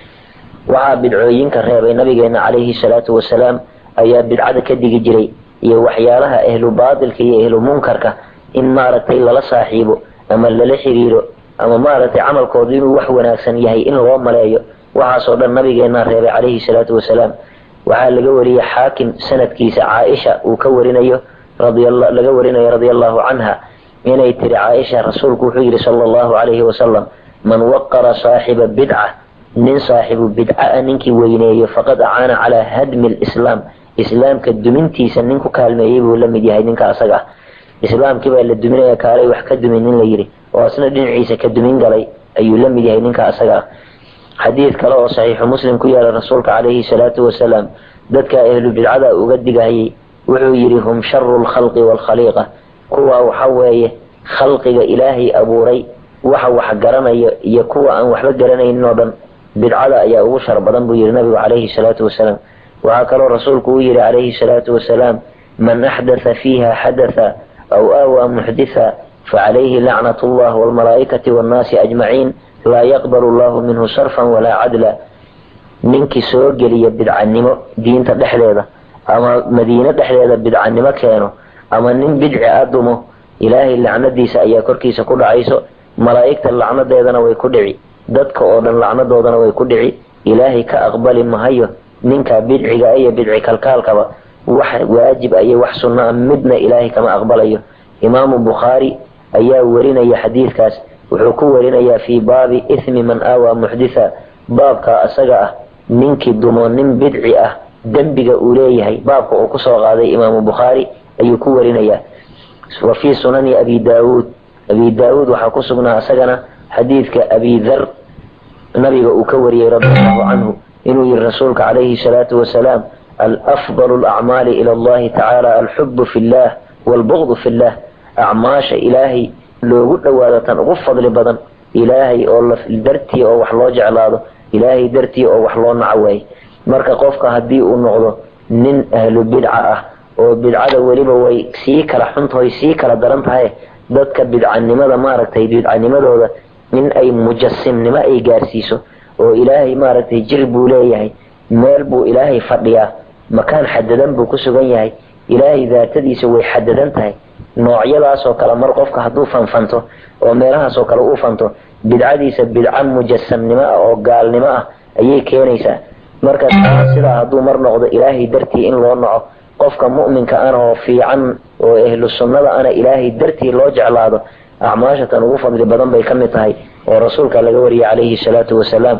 S1: waxaa bidcooyinka reebay nabigeena calayhi salaatu wasalaam ayaa bidcada ka digi jiray iyo waxyaalaha ahlu baatilka iyo ahlu munkarka in maaragtay lala saaxiibo ama lala xiriiro ama maaragtay camalkoodu inuu wax wanaagsan yahay in loo maleeyo waxaasoo dhan nabigeena reebay calayhi salaatu wasalaam waxaa laga wariyey xaakim sanadkiisa caaisha uu ka warinayo laga warinayo radia allahu canha inay tiri caaisha rasuulku wuxuu yidhi sala allahu calayhi wasalam man waqara saaxiba bidca nin saaxibu bidca ninkii weyneeyo faqad acaana calaa hadmi lislaam islaamka dumintiisa nin ku kaalmeeyey buu la mid yahay ninka asaga ah islaamkii baa la duminaya kaalay wax ka dumin nin la yidhi oo asna dhinaciisa ka dumin galay ayuu la mid yahay ninka asaga ah xadiid kale oo saxiixu muslim ku yaala rasuulka calayhi salaatu wasalaam dadka ahlu bidcada uga digahayay wuxuu yidhi hum sharu lkhalqi waalkhaliiqa kuwa waxa weeye khalqiga ilaahay abuuray waxa wax garanayo iyo kuwa aan waxba garanaynin oo dhan bidcada ayaa ugu shar badan buu yidhi nabigu calayhi salaatu wasalaam waxaa kaloo rasuulku uu yidhi calayhi salaatu wasalaam man axdatha fiiha xadatha aw aawaa muxditha facalayhi lacnat llah waalmalaa'ikati waannaasi ajmaciin laa yaqbalu allahu minhu sarfan walaa cadla ninkii soo geliya bidcanimo diinta dhexdeeda ama madiine dhexdeeda bidcanimo keeno ama nin bidci a dumo ilaahay lacnadiisa ayaa korkiisa ku dhacayso malaa'igta lacnadeedana way ku dhici dadka oo dhan lacnadoodana way ku dhici ilaahay ka aqbali mahayo ninka bidciga iyo bidci kalkaalkaba wax waajib iyo wax sunno a midna ilaahay kama aqbalayo imaamu bukhaari ayaa warinaya xadiidkaas wuxuu ku warinayaa fii baabi ithmi man aawaa muxditha baabka asaga ah ninkii dumo nin bidci ah dembiga uu leeyahay baabka uu kusoo qaaday imaamu bukhaari ayuu ku warinayaa wa fii sunani abi daawuud abi daawuud waxaa ku sugnaa isagana xadiidka abi dar nabiga uu ka wariyey radi allahu canhu inuu yihi rasuulka calayhi salaatu wasalaam alafdalu lacmaali ila allahi tacaala alxubu fi llah waalbugdu fi llah acmaasha ilaahay loogu dhowaado tan ugu fadli badan ilaahay oo dartii oo wax loo jeclaado ilaahay dartii oo wax loo naco waaye marka qofka haddii uu noqdo nin ahlu bidca ah oo bidcada weliba way sii kala xuntahay sii kala daran tahay dadka bidcanimada maaragtay bidcanimadooda in ay mujasimnimo ay gaarsiiso oo ilaahay maaragtay jir buu leeyahay meel buu ilaahay fadhiyaa makaan xadadan buu ku sugan yahay ilaahay daatadiisa way xadadan tahay noocyadaasoo kale mar qofka hadduu fanfanto oo meelahaasoo kale uu fanto bidcadiisa bidca mujasamnimo ah oo gaalnimo ah ayay keenaysaa marka sidaa hadduu mar noqdo ilaahay dartii in loo naco qofka mu'minka ana oo fiican oo ahlu sunnada ana ilaahay dartii loo jeclaado acmaashatan ugu fadli badan bay ka mid tahay oo rasuulka laga wariyay calayhi salaatu wasalaam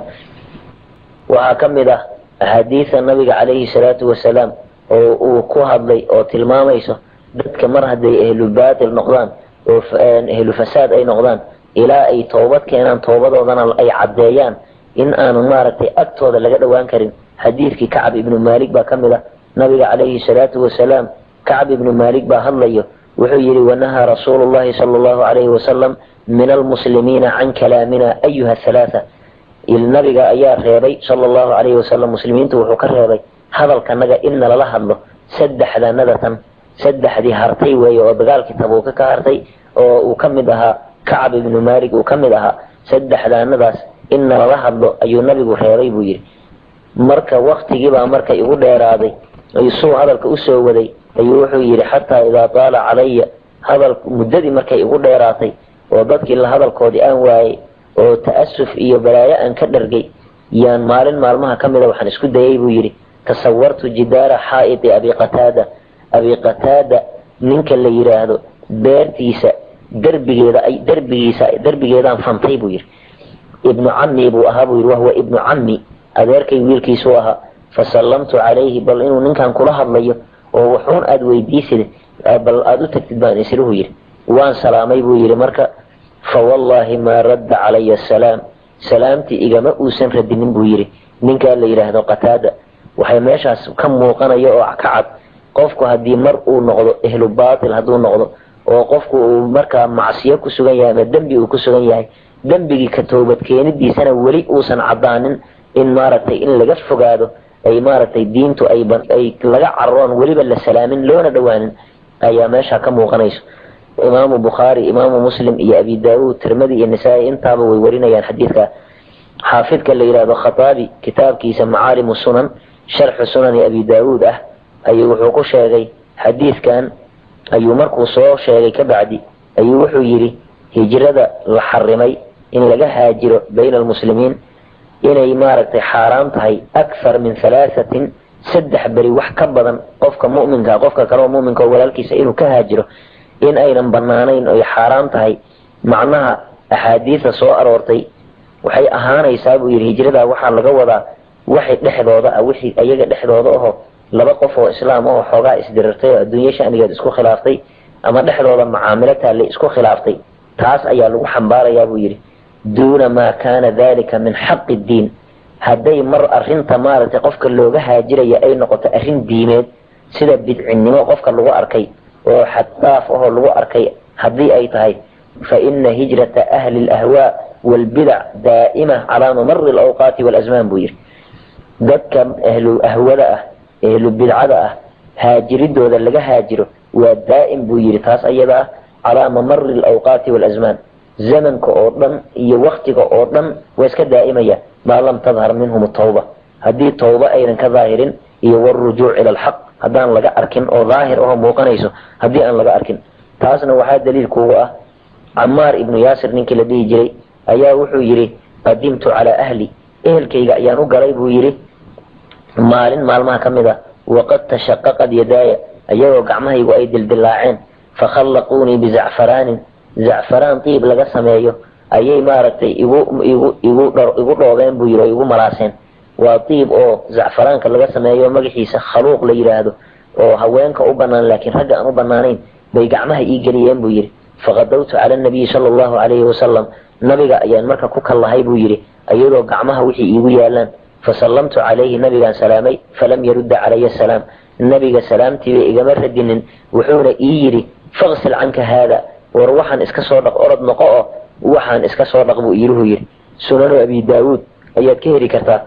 S1: waxaa ka mid ah axaadiida nabiga calayhi salaatu wasalaam oo uu ku hadlay oo tilmaamayso dadka mar hadday ahlu baatil noqdaan oo ahlu fasaad ay noqdaan ilaa ay toobad keenaan toobadoodana ay caddeeyaan in aanu maaragtay agtooda laga dhowaan karin xadiidkii kacab ibnu maalik baa ka mid ah nabiga calayhi salaatu wasalaam kacab ibnu maalik baa hadlayo wuxuu yidhi wanahaa rasuulu llahi sala allahu calayhi wasalam min almuslimiina can kalaamina ayuha halaatha nabiga ayaa reebay sala allahu calayhi wasalam muslimiintu wuxuu ka reebay hadalkanaga in nalala hadlo saddexdanadatan saddexdii hartay weeye oo dagaalkii tabuuka ka hartay oo uu ka mid ahaa kacab ibnu maalik uu ka mid ahaa saddexdaanadaas in nalala hadlo ayuu nabigu reebay buu yidhi marka waktigiibaa marka igu dheeraaday suu hadalka usoo waday ayuu wuxuu yidhi xataa idaa taala calaya hadal muddadii markay igu dheeraatay oo dadkii la hadalkoodii aan waayey oo ta'asuf iyo balaayo aan ka dhargay yaan maalin maalmaha ka mida waxaan isku dayay buu yidhi tasawartu jidaara xaa'iti abi qataada abi qataada ninka la yidhaahdo beertiisa derbigeeda ay derbigiisa derbigeedaan fantay buu yidhi ibnu cammi buu ahaa buu yidhi wahuwa ibnu cammi adeerkay wiilkiisuu ahaa fasallamtu calayhi bal inuu ninkan kula hadlayo oo wuxuun aada weydiisid bal aada u tagtid baan isluhu yidhi waan salaamay buu yidhi marka fa wallaahi maa radda calaya asalaam salaamtii igama uusan radinin buu yidhi ninkaa la yidhaahdo qataada waxay meeshaas ka muuqanaya oo ka cad qofku haddii mar uu noqdo ehlu baatil hadduu noqdo oo qofku uu markaa macsiyo ku sugan yahay ama dembi uu ku sugan yahay dembigii ka toobad keenidiisana weli uusan caddaanin in maaragtay in laga fogaado ay maaragtay diintu ay ay laga cararoon weliba la salaamin loona dhowaanin ayaa meesha ka muuqanayso imaamu bukhaari imaamu muslim iyo abi daawuud tirmadi iyo nisaa-i intaaba way warinayaan xadiidka xaafidka la yidhaahdo khataabi kitaabkiisa macaalimu sunan sharxu sunani abi daawuud ah ayuu wuxuu ku sheegay xadiidkan ayuu markuu soo sheegay ka bacdi ayuu wuxuu yidhi hijrada la xarimay in laga haajiro bayna almuslimiin inay maaragtay xaaraan tahay akthar min halaahatin saddex beri wax ka badan qofka mu'minka qofka kaleoo mu'minka oo walaalkiisa inuu ka haajiro in aynan banaanayn oy xaaraan tahay macnaha axaadiida soo aroortay waxay ahaanaysaa buu yidhi hijrada waxaa laga wadaa waxay dhexdooda ah wixii ayaga dhexdooda aho laba qof oo islaam oo xoogaa isdirirtay oo adduunye shanigeed isku khilaaftay ama dhexdooda macaamilo taale isku khilaaftay taas ayaa lagu xambaarayaa buu yidhi duuna maa kaana dalika min xaqi diin hadday mar arrinta maaragtay qofka looga haajiraya ay noqoto arrin diimeed sida bidcinnimo qofka lagu arkay oo xaddaaf ahoo lagu arkay haddii ay tahay fa ina hijrata ahli alahwaa waalbidac daa'ima calaa mamari alawqaati waalasmaan buu yidhi dadka ahlu ahwada ah ehlu bidcada ah haajiridooda laga haajiro waa daa'im buu yidhi taas ayada ah calaa mamari alawqaati waalasmaan zamanka oo dhan iyo waktiga oo dhan waa iska daa'imaya maa lam tadhar minhum tawba haddii tawba aynan ka daahirin iyo warujuuc ila alxaq haddaan laga arkin oo daahir aho muuqanayso haddii aan laga arkin taasna waxaa daliil kuuga ah camaar ibnu yaasir ninkii la dhihi jiray ayaa wuxuu yidhi qadimtu calaa ahli ehelkayga ayaan u galay buu yidhi maalin maalmaha ka mid ah waqad tashaqaqad yadaaya ayagoo gacmahaygu ay dildilaaceen fakhallaquunii bizacfaraanin zacfaraan diib laga sameeyo ayay maaragtay igu igu igu igu dhoobeen buu yidhi oo igu malaaseen waa diib oo zacfaraanka laga sameeyo magaciisa khaluuq la yidhaahdo oo haweenka u banaan laakiin ragga aan u banaanayn bay gacmaha ii geliyeen buu yidhi faqadawtu cala nabiyi sala allahu calayhi wasalam nabiga ayaan marka ku kallahay buu yidhi iyadoo gacmaha wixii iigu yaalaan fasallamtu calayhi nabigaan salaamay falam yarudda calaya asalaam nabiga salaamtiiba igama radinin wuxuuna ii yidhi faqsil canka haada war waxaan iska soo dhaq orod noqo oo waxaan iska soo dhaq buu iiluhu yidhi sunanu abi daawuud ayaad ka heli kartaa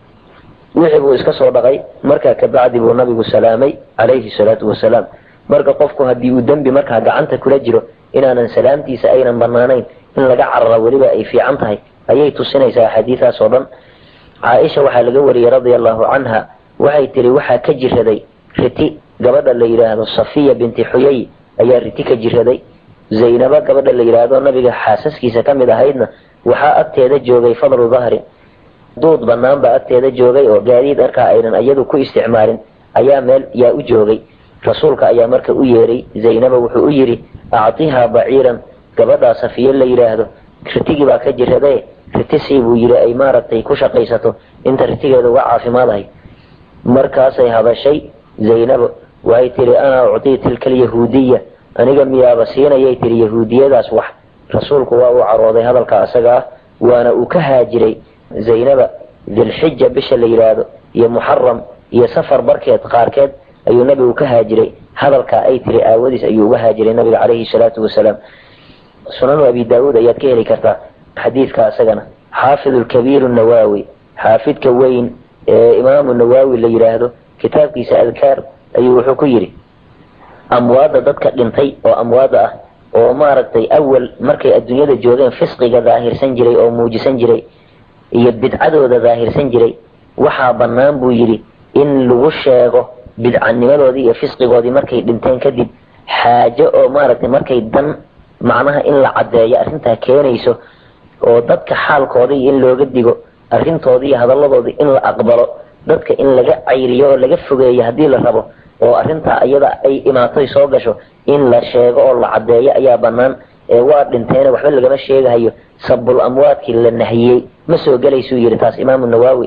S1: wixii buu iska soo dhaqay markaa kabacdi buu nabigu salaamay calayhi salaatu wasalaam marka qofku haddii uu dembi markaa gacanta kula jiro inaanan salaamtiisa aynan banaanayn in laga carara weliba ay fiican tahay ayay tusinaysaa axaadiidaas oo dhan caaisha waxaa laga wariyey radia allahu canha waxay tiri waxaa ka jiraday riti gabadha la yidhaahdo safiya binti xuyay ayaa riti ka jiraday zaynaba gabadha la yidhaahdo nabiga xaasaskiisa ka mid ahaydna waxaa agteeda joogay fadlu dahrin duud banaan baa agteeda joogay oo gaadiid markaa aynan iyadu ku isticmaalin ayaa meel yaa u joogay rasuulka ayaa marka u yeeray zaynaba wuxuu u yidhi actihaa baciiran gabadhaa safiye la yidhaahdo ritigii baa ka jirade ritisii buu yidhi ay maaragtay ku shaqaysato inta ritigeeda uga caafimaadahay markaasay hadashay zaynabo waxay tihi ana uctii tilka alyahuudiya aniga miyaaba siinayay tihi yahuudiyadaas wax rasuulku waa uu carooday hadalka asaga ah waana uu ka haajiray zaynaba dilxija bisha la yidhaahdo iyo muxaram iyo safar barkeed qaarkeed ayuu nabigu ka haajiray hadalkaa ay tiri aawadiis ayuu uga haajiray nabiga calayhi salaatu wasalaam sunanu abi daawuud ayaad ka heli kartaa xadiidka asagana xaafid lkabiir nawaawi xaafidka weyn ee imaamu nawaawi la yidhaahdo kitaabkiisa adkaar ayuu wuxuu ku yidhi amwaadda dadka dhintay oo amwaada ah oo maaragtay awal markay adduunyada joogeen fisqiga daahirsan jiray oo muujisan jiray iyo bidcadooda daahirsan jiray waxaa bannaan buu yidhi in lagu sheego bidcanimadoodii iyo fisqigoodii markay dhinteen kadib xaajo oo maaragtay markay dan macnaha in la caddeeyo arrintaa keenayso oo dadka xaalkoodii in looga digo arrintoodii iyo hadalladoodii in la aqbalo dadka in laga cayriyo oo laga fogeeyo haddii la rabo oo arrintaa iyada ay imaatoy soo gasho in la sheego oo la caddeeyo ayaa bannaan ee waa dhinteena waxba lagama sheegahayo sabul amwaadkii la nahiyey ma soo gelaysuu yidhi taas imaamu nawaawi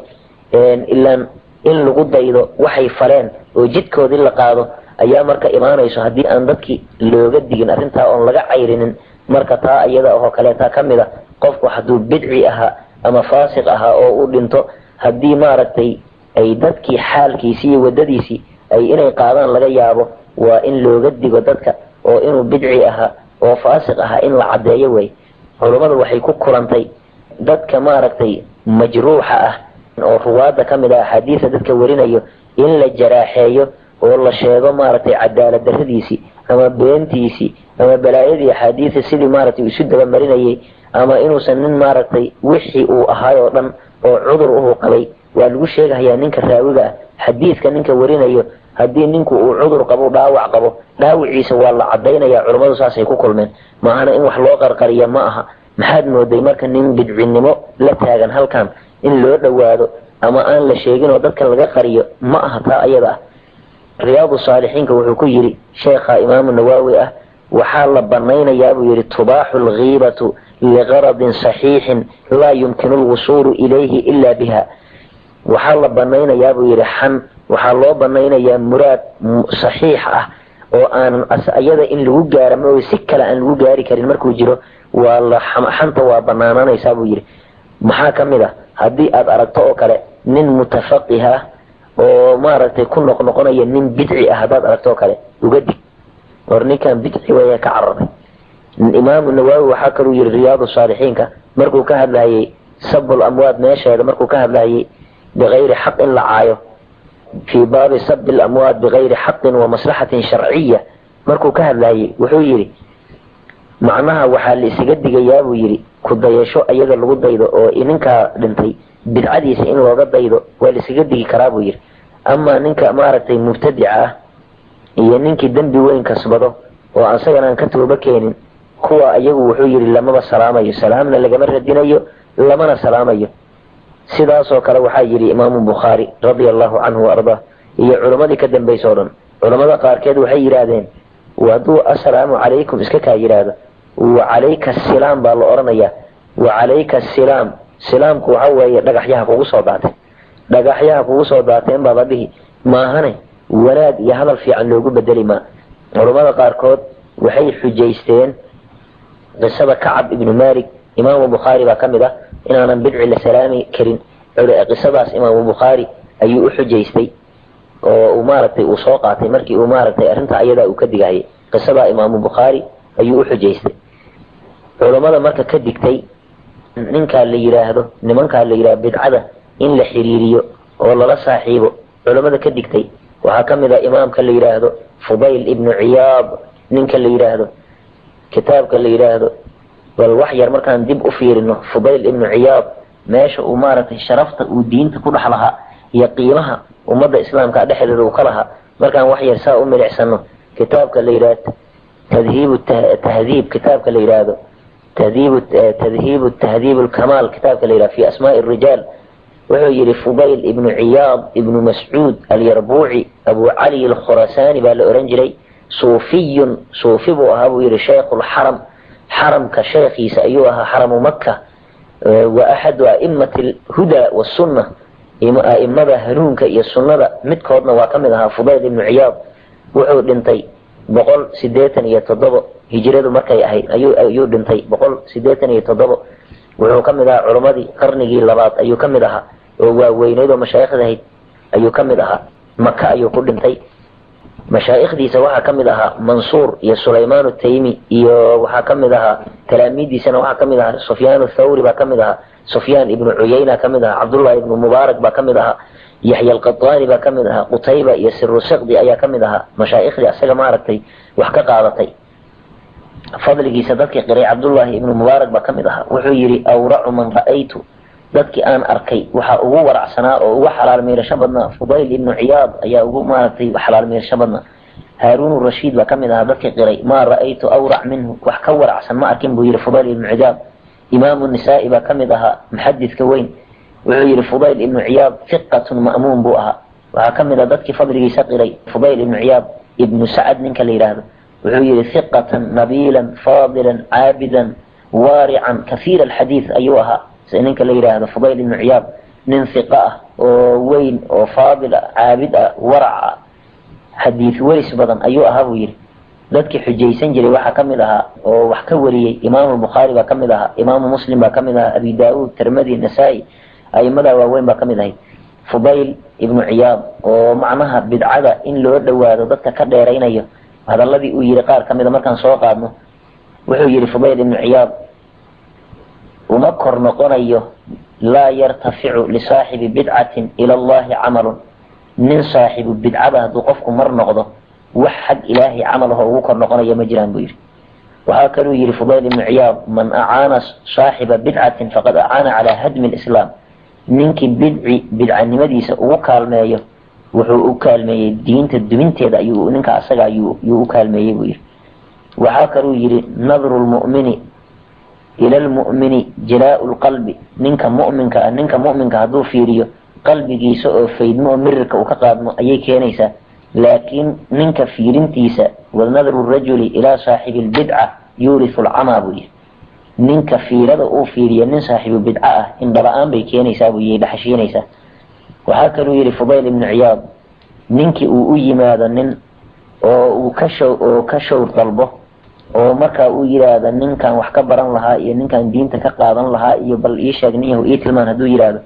S1: ilaan in lagu daydo waxay faleen oo jidkoodii la qaado ayaa marka imaanayso haddii aan dadkii looga digin arrintaa oon laga cayrinin marka taa iyada oo kaleeta ka mid a qofku hadduu bidci ahaa ama faasiq ahaa oo u dhinto haddii maaragtay ay dadkii xaalkiisii iyo waddadiisii ay inay qaadaan laga yaabo waa in looga digo dadka oo inuu bidci ahaa oo faasiq ahaa in la caddeeyo wey culummadu waxay ku kulantay dadka maaragtay majruuxa ah oo ruwaadda ka mid ah axaadiisa dadka warinayo in la jaraaxeeyo oo la sheego maaragtay cadaalad darradiisii ama beentiisii ama balaayadii axaadiisa sidii maaragtay isu dabamarinayay ama inuusan nin maaragtay wixii uu ahaay oo dhan oo cudur uhu qabay waa lagu sheegahayaa ninka raawiga ah xadiidka ninka warinayo haddii ninku uu cudur qabo dhaawac qabo dhaawiciisa waa la caddaynaya culummadu saasay ku kulmeen maahana in wax loo qarqariya ma aha maxaad mooday marka nin bidcinimo la taagan halkan in loo dhowaado ama aan la sheegin oo dadka laga qariyo ma aha taa ayada ah riyaadu saalixiinka wuxuu ku yidhi sheekha imaamu nawaawi ah waxaa la banaynayaa buu yidhi tubaaxu lghiibatu liqaradin saxiixin laa yumkinu lwusuulu ilayhi ila biha waxaa la banaynayaa buu yidhi xan waxaa loo banaynayaa muraad saxiix ah oo aanan iyada in lagu gaara ma si kale aan lagu gaari karin markuu jiro waa la xanta waa banaananaysaa buu yidhi maxaa ka mid ah haddii aad aragto oo kale nin mutafaqih ah oo maaragtay ku noqnoqonaya nin bidci ah haddaad aragto oo kale uga dig war ninkan bidci weya ka cararay imaamu nawaawi waxaa kaluu yidhi riyaadu saalixiinka markuu ka hadlayay sabul amwaad meesheeda markuu ka hadlayay bigayri xaq in la caayo fii baabi sabi lamwaad bigayri xaqin wa maslaxatin sharciya markuu ka hadlayay wuxuu yidhi macnaha waxaa la isaga digayaa buu yidhi ku dayasho ayaga lagu daydo oo ninkaa dhintay bidcadiisa in looga daydo waa la isaga digi karaa buu yidhi amaa ninka maaragtay mubtadica ah iyo ninkii dembi weyn kasbado oo asagana aan ka tooba keenin kuwa iyagu wuxuu yidhi lamaba salaamayo salaamna lagama radinayo lamana salaamayo sidaasoo kale waxaa yidhi imaamu bukhaari radia allahu canhu waardaa iyo culammadii ka dambaysa o dhan culammada qaarkeed waxay yidhaahdeen hadduu assalaamu calaykum iska kaa yidhaahdo wa calayka asilaam baa la odhanayaa wa calayka asilaam silaamku waxa weeye dhagaxyaha kugu soo daatay dhagaxyaha kugu soo daateen baa la dhihi maahane wanaag iyo hadal fiican loogu bedeli maa culammada qaarkood waxay xujaysteen qisada kacab ibnu malik imaamu bukhaari baa ka mid ah inaanan bidci la salaami karin qisadaas imaamu bukhaari ayuu u xujaystay oo uu maaragtay uu soo qaatay markii uu maaragtay arrinta ayadaa uu ka digahayay qisadaa imaamu bukhaari ayuu u xujaystay culammada marka ka digtay ninkaa la yidhaahdo nimankaa la yidhahdo bidcada in la xiriiriyo oo lala saaxiibo culammada ka digtay waxaa ka mid ah imaamka la yidhaahdo fudayl ibnu ciyaad ninka la yidhaahdo kitaabka la yidhaahdo bal wax yar markaan dib u fiirino fudayl ibnu ciyaad meesha uu maaragtay sharafta uu diinta ku dhex lahaa iyo qiimaha ummadda islaamka dhexdeeda uu ka lahaa markaan wax yar saa u milicsano kitaabka la yidhaahdo tadhiibu tahdiib kitaabka la yidhaahdo تهذيب تذهيب التهذيب الكمال كتاب كليلة في أسماء الرجال وهو يري فضيل ابن عياض ابن مسعود اليربوعي أبو علي الخراساني بالأورنجلي صوفي صوفي بو أبو يري شيخ الحرم حرم كشيخي سأيوها حرم مكة وأحد أئمة الهدى والسنة أئمة هنونك يا السنة متكودنا وكمدها فضيل ابن عياض وحو دنتي boqol sideetan iyo toddobo hijiradu markay ahayd ayuu ayuu dhintay boqol sideetan iyo toddobo wuxuu ka mid ahaa culammadii qarnigii labaad ayuu ka mid ahaa oo waaweyneyd oo mashaayikhda ahayd ayuu ka mid ahaa maka ayuu ku dhintay mashaa'ikhdiisa waxaa ka mid ahaa mansuur iyo sulaymaan taymi iyo waxaa ka mid ahaa talaamiidiisana waxaa ka mid ahaa sufyaan thawri baa ka mid ahaa sufyaan ibnu cuyayna ka mid ahaa cabdullahi ibnu mubaarak baa ka mid ahaa yaxya alqataani baa ka mid ahaa qutayba iyo sirusiqdi ayaa ka mid ahaa mashaaikhdii asaga maaragtay wax ka qaadatay fadligiisa dadkii qiray cabdullaahi ibnu mubaarak baa ka mid ahaa wuxuu yidhi awracu man ra'aytu dadkii aan arkay waxaa ugu waracsanaa oo ugu xalaal miirasho badnaa fudayl ibnu ciyaad ayaa ugu maaragtay xalaal miirasho badnaa haaruun rashiid baa ka mid ahaa dadkii qiray maa ra'aytu awrac minhu wax ka waracsan ma arkin buu yidhi fudayl ibnu ciyaad imaamu nisaa'i baa ka mid ahaa muxadidka weyn wuxuu yihi fudayl ibnu ciyaad hiqatun ma'muun buu ahaa waxaa ka mid a dadkii fadligiisa qiray fudayl ibnu ciyaad ibnu sacad ninka la yidhaahdo wuxuu yihi hiqatan nabiilan faadilan caabidan waarican kahiira alxadiid ayuu ahaa si ninka la yidhaahdo fudayl ibnu ciyaad nin hiqa ah oo weyn oo faadil ah caabid ah warac ah xadiid weris badan ayuu ahaa buu yidhi dadkii xujaysan jiray waxaa ka mid ahaa oo wax ka wariyey imaamu bukhaari baa ka mid ahaa imaamu muslim baa ka mid ahaa abi daauud tirmadi nasaa-i a'imadaa waaweyn baa ka mid ahayd fudayl ibnu ciyaad oo macnaha bidcada in loo dhowaado dadka ka dheeraynayo hadaladii uu yihi qaar ka mida markaan soo qaadno wuxuu yihi fudayl ibnu ciyaad uma kor noqonayo laa yartaficu lisaaxibi bidcatin ila allahi camalun nin saaxibu bidcada hadduu qofku mar noqdo wax xag ilaahay camal aho ugu kor noqonayo ma jiraan buu yidhi waxaa kaluu yihi fudayl ibnu ciyaad man acaana saaxiba bidcatin faqad acaana calaa hadmi lislaam ninkii bidci bidcanimadiisa ugu kaalmeeyo wuxuu u kaalmeeyey diinta duminteeda ayuu ninka asaga ayuu u kaalmeeyey buu yihi waxaa kaluu yihi nadru lmu'mini ila lmu'mini jilaau lqalbi ninka mu'minka ah ninka mu'minka hadduu fiiriyo qalbigiisa oo faydmo oo mirirka uu ka qaadmo ayay keenaysaa laakiin ninka fiirintiisa wanadru rajuli ilaa saaxibi lbidca yuurisu lcamaa buu yihi ninka fiirada uu fiiriyo nin saaxiibu bidco ah indhala-aan bay keenaysaa buu yihi dhaxashiinaysaa waxaa kaluu yihi fudayl ibnu ciyaad ninkii uu u yimaado nin oo uu ka show oo ka showr dalbo oo markaa uu yidhaahdo ninkan wax ka baran lahaa iyo ninkan diinta ka qaadan lahaa iyo bal ii sheeg ninyahu ii tilmaan hadduu yidhaahdo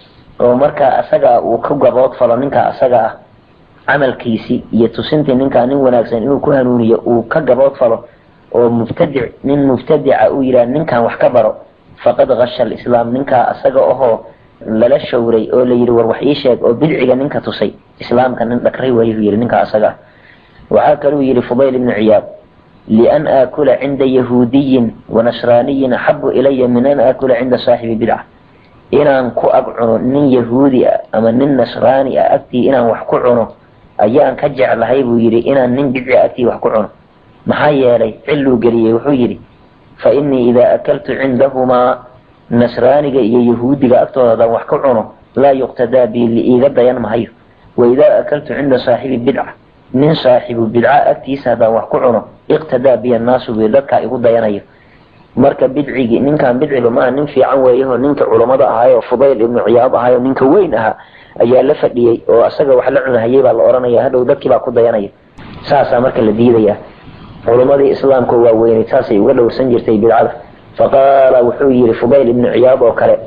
S1: oo markaa asaga uu ka gabood falo ninka asaga ah camalkiisii iyo tusintii ninkaa nin wanaagsan inuu ku hanuuniyo uu ka gabood falo oo mubtadic nin mubtadica uu yidhahdo ninkan wax ka baro faqad kasha alislaam ninkaa asaga ahoo lala showray oo la yidhi war wax ii sheeg oo bidciga ninka tusay islaamka nin dhakray waayuu yidhi ninka asaga ah waxaa kaluu yidhi fudayl ibnu ciyaad lian aakula cinda yahuudiyin wanasraaniyin axabu ilaya min an aakula cinda saaxibi bidca inaan ku ag cuno nin yahuudi ah ama nin nasraani ah agtii inaan wax ku cuno ayaan ka jeclahay buu yidhi inaan nin bidciga agtii wax ku cuno maxaa yeelay cilluu geliyey wuxuu yidhi fa innii idaa akaltu cindahumaa nasraaniga iyo yahuudiga agtooda haddaan wax ku cuno laa yuqtadaa bi liiga dayan mahayo wa idaa akaltu cinda saaxibi bidca nin saaxibu bidca agtiisa haddaan wax ku cuno iqtadaa biya annaasu buu dadkaa igu dayanayo marka bidcigii ninkan bidciga maaha nin fiican weeyaho ninka culammada ahaayo fudayl ibnu ciyaad ahaayo ninka weyn ahaa ayaa la fadhiyey oo asaga wax la cunahayay baa la odhanaya hadhow dadkii baa ku dayanaya saasaa marka la diidaya culimmadii islaamka waa weyneyd saasay uga dhowrsan jirtay bidcada faqaala wuxuu yihi fudayl ibnu ciyaad oo kale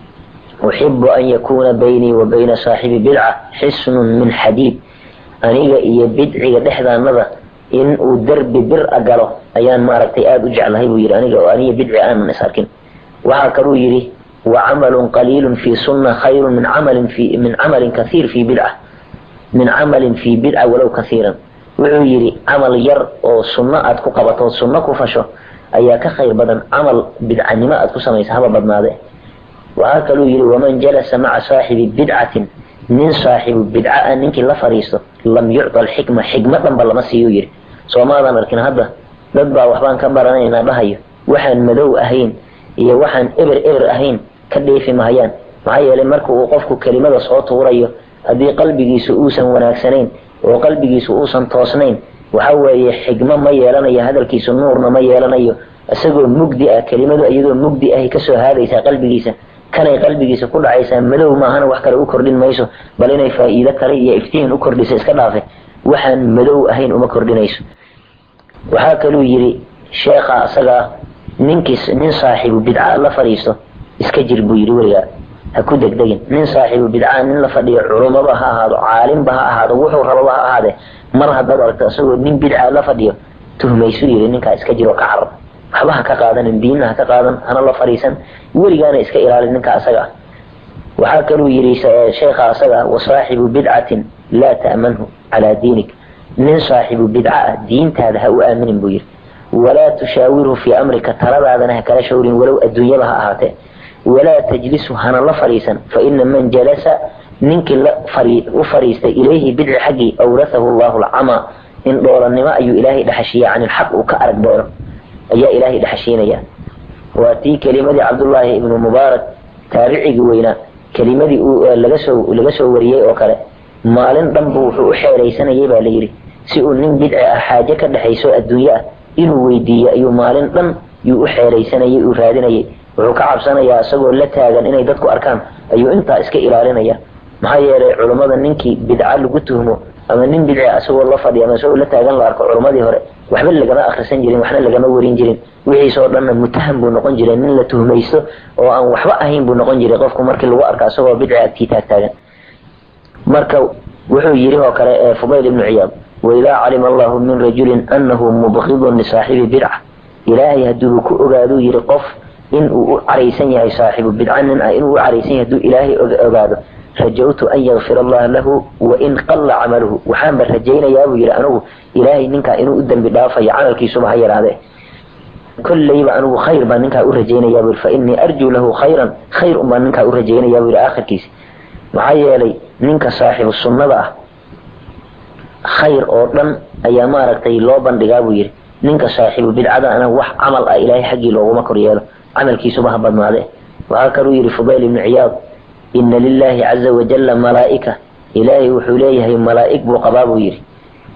S1: uxibu an yakuuna baynii wa bayna saaxibi bidca xisnun min xadiid aniga iyo bidciga dhexdaanada in uu derbi bir a galo ayaan maaragtay aada u jeclahay buu yidhi aniga oo aniga bidci aanan is arkin waxaa kaluu yidhi wa camalun qaliilun fi sunna khayrun min camalin fi min camalin kathiir fi bidca min camalin fi bidca walow kathiiran wuxuu yidhi camal yar oo sunno aad ku qabato sunno ku fasho ayaa ka khayr badan camal bidcanimo aad ku samaysa haba badnaade waxaa kaluu yidhi waman jalasa maca saaxibi bidcatin nin saaxibu bidca ah ninkii la fadhiisto lam yucta alxikma xikma dhanba lama siiyu yidhi soomaadan arkin hadda dad baa waxbaan ka baranaynaa dhahayo waxaan madow ahayn iyo waxaan eber eber ahayn ka dheefi mahayaan maxaa yeelay marka uu qofku kelimada soo tuurayo haddii qalbigiisu uusan wanaagsanayn oo qalbigiisu uusan toosnayn waxa weeye xigmo ma yeelanayo hadalkiisu nuurna ma yeelanayo isagoo mugdi ah kelimadu iyadoo mugdi ahay kasoo haadaysaa qalbigiisa kanay qalbigiisa ku dhacaysaa madow maahana wax kale u kordhin mayso bal inay faa'iido kale iyo iftiin u kordhisa iska dhaafe waxaan madow ahayn uma kordhinayso waxaa kaluu yidhi sheekha asagaa ninkiis nin saaxiibu bidca la fadhiisto iska jir buu yidhi weligaa ha ku degdegin nin saaxiibu bidca nin la fadhiyo culummaba ha ahaado caalimba ha ahaado wuxuu rababa ha ahaade mar haddaad aragto isagoo nin bidca la fadhiyo tuhmaysu yidhi ninkaa iska jiro ka carab waxba ha ka qaadanin diinna ha ka qaadan hana la fadhiisan weligaana iska ilaalin ninka asaga ah waxaa kaluu yidhi sheekha asaga ah wasaaxibu bidcatin laa ta'manhu calaa diinik nin saaxibu bidca ah diintaada ha u aaminin buu yidhi walaa tushaawirhu fii amrika taladaadana ha kala shawrin walow adduunyaba ha ahaatee walaa tajlisu hana la fadhiisan fa ina man jalasa ninkii la u fadhiistay ilayhi bidci xaggii awrathahu allahu alcamaa in dhoolannimo ayuu ilaahay dhaxashiiya can ilxaq uu ka arag doono ayaa ilaahay dhaxashiinaya waa tii kelimadii cabdullaahi ibnu mubaarak taabicigii weynaa kelimadii laga soo laga soo wariyey oo kale maalin dhanbu wuxuu u xeeraysanayay baa la yidhi si uu nin bidci ah xaaje ka dhexayso adduunye ah inuu weydiiyo ayuu maalin dhan yuu u xeeraysanayay uu raadinayay wuxuu ka cabsanayaa isagoo la taagan inay dadku arkaan ayuu intaa iska ilaalinaya maxaa yeelay culummada ninkii bidca lagu tuhmo ama nin bidci isagoo la fadhiya ama isagoo la taagan la arko culummadii hore waxba lagama akhrisan jirin waxna lagama warin jirin wixiisoo dhanna mutaham buu noqon jiray nin la tuhmaysto oo aan waxba ahayn buu noqon jiray qofku markii lagu arko isagoo bidci agtii taagtaagan marka wuxuu yidhi oo kale ee fudayl ibnu ciyaad waidaa calima allahu min rajulin annahu mubqidun lisaaxibi bidca ilaahay hadduu ku ogaaduu yidhi qof inuu u caraysan yahay saaxibu bidca nin ah inuu u caraysan yahay hadduu ilaahay ogaado rajawtu an yakfir allaha lahu wain qalla camaluhu waxaanba rajaynayaa buu yidhi anigu ilaahay ninkaa inuu u dembi dhaafayo camalkiisuba ha yaraadee kollayba anigu khayr baan ninkaa u rajaynayaa buu fa innii arjuu lahu khayran khayr un baan ninkaa u rajaynayaa buu yidhi aakhirkiisa maxaa yeelay ninka saaxibu sunnada ah khayr oo dhan ayaa maaragtay loo bandhigaa buu yidhi ninka saaxibu bidcadana wax camal ah ilaahay xaggii looguma kor yeelo camalkiisuba ha badnaade waxaa kaluu yidhi fudayl ibnu ciyaad ina lilaahi caza wajalla malaa'ika ilaahay wuxuu leeyahay malaa'ig buu qabaa buu yidhi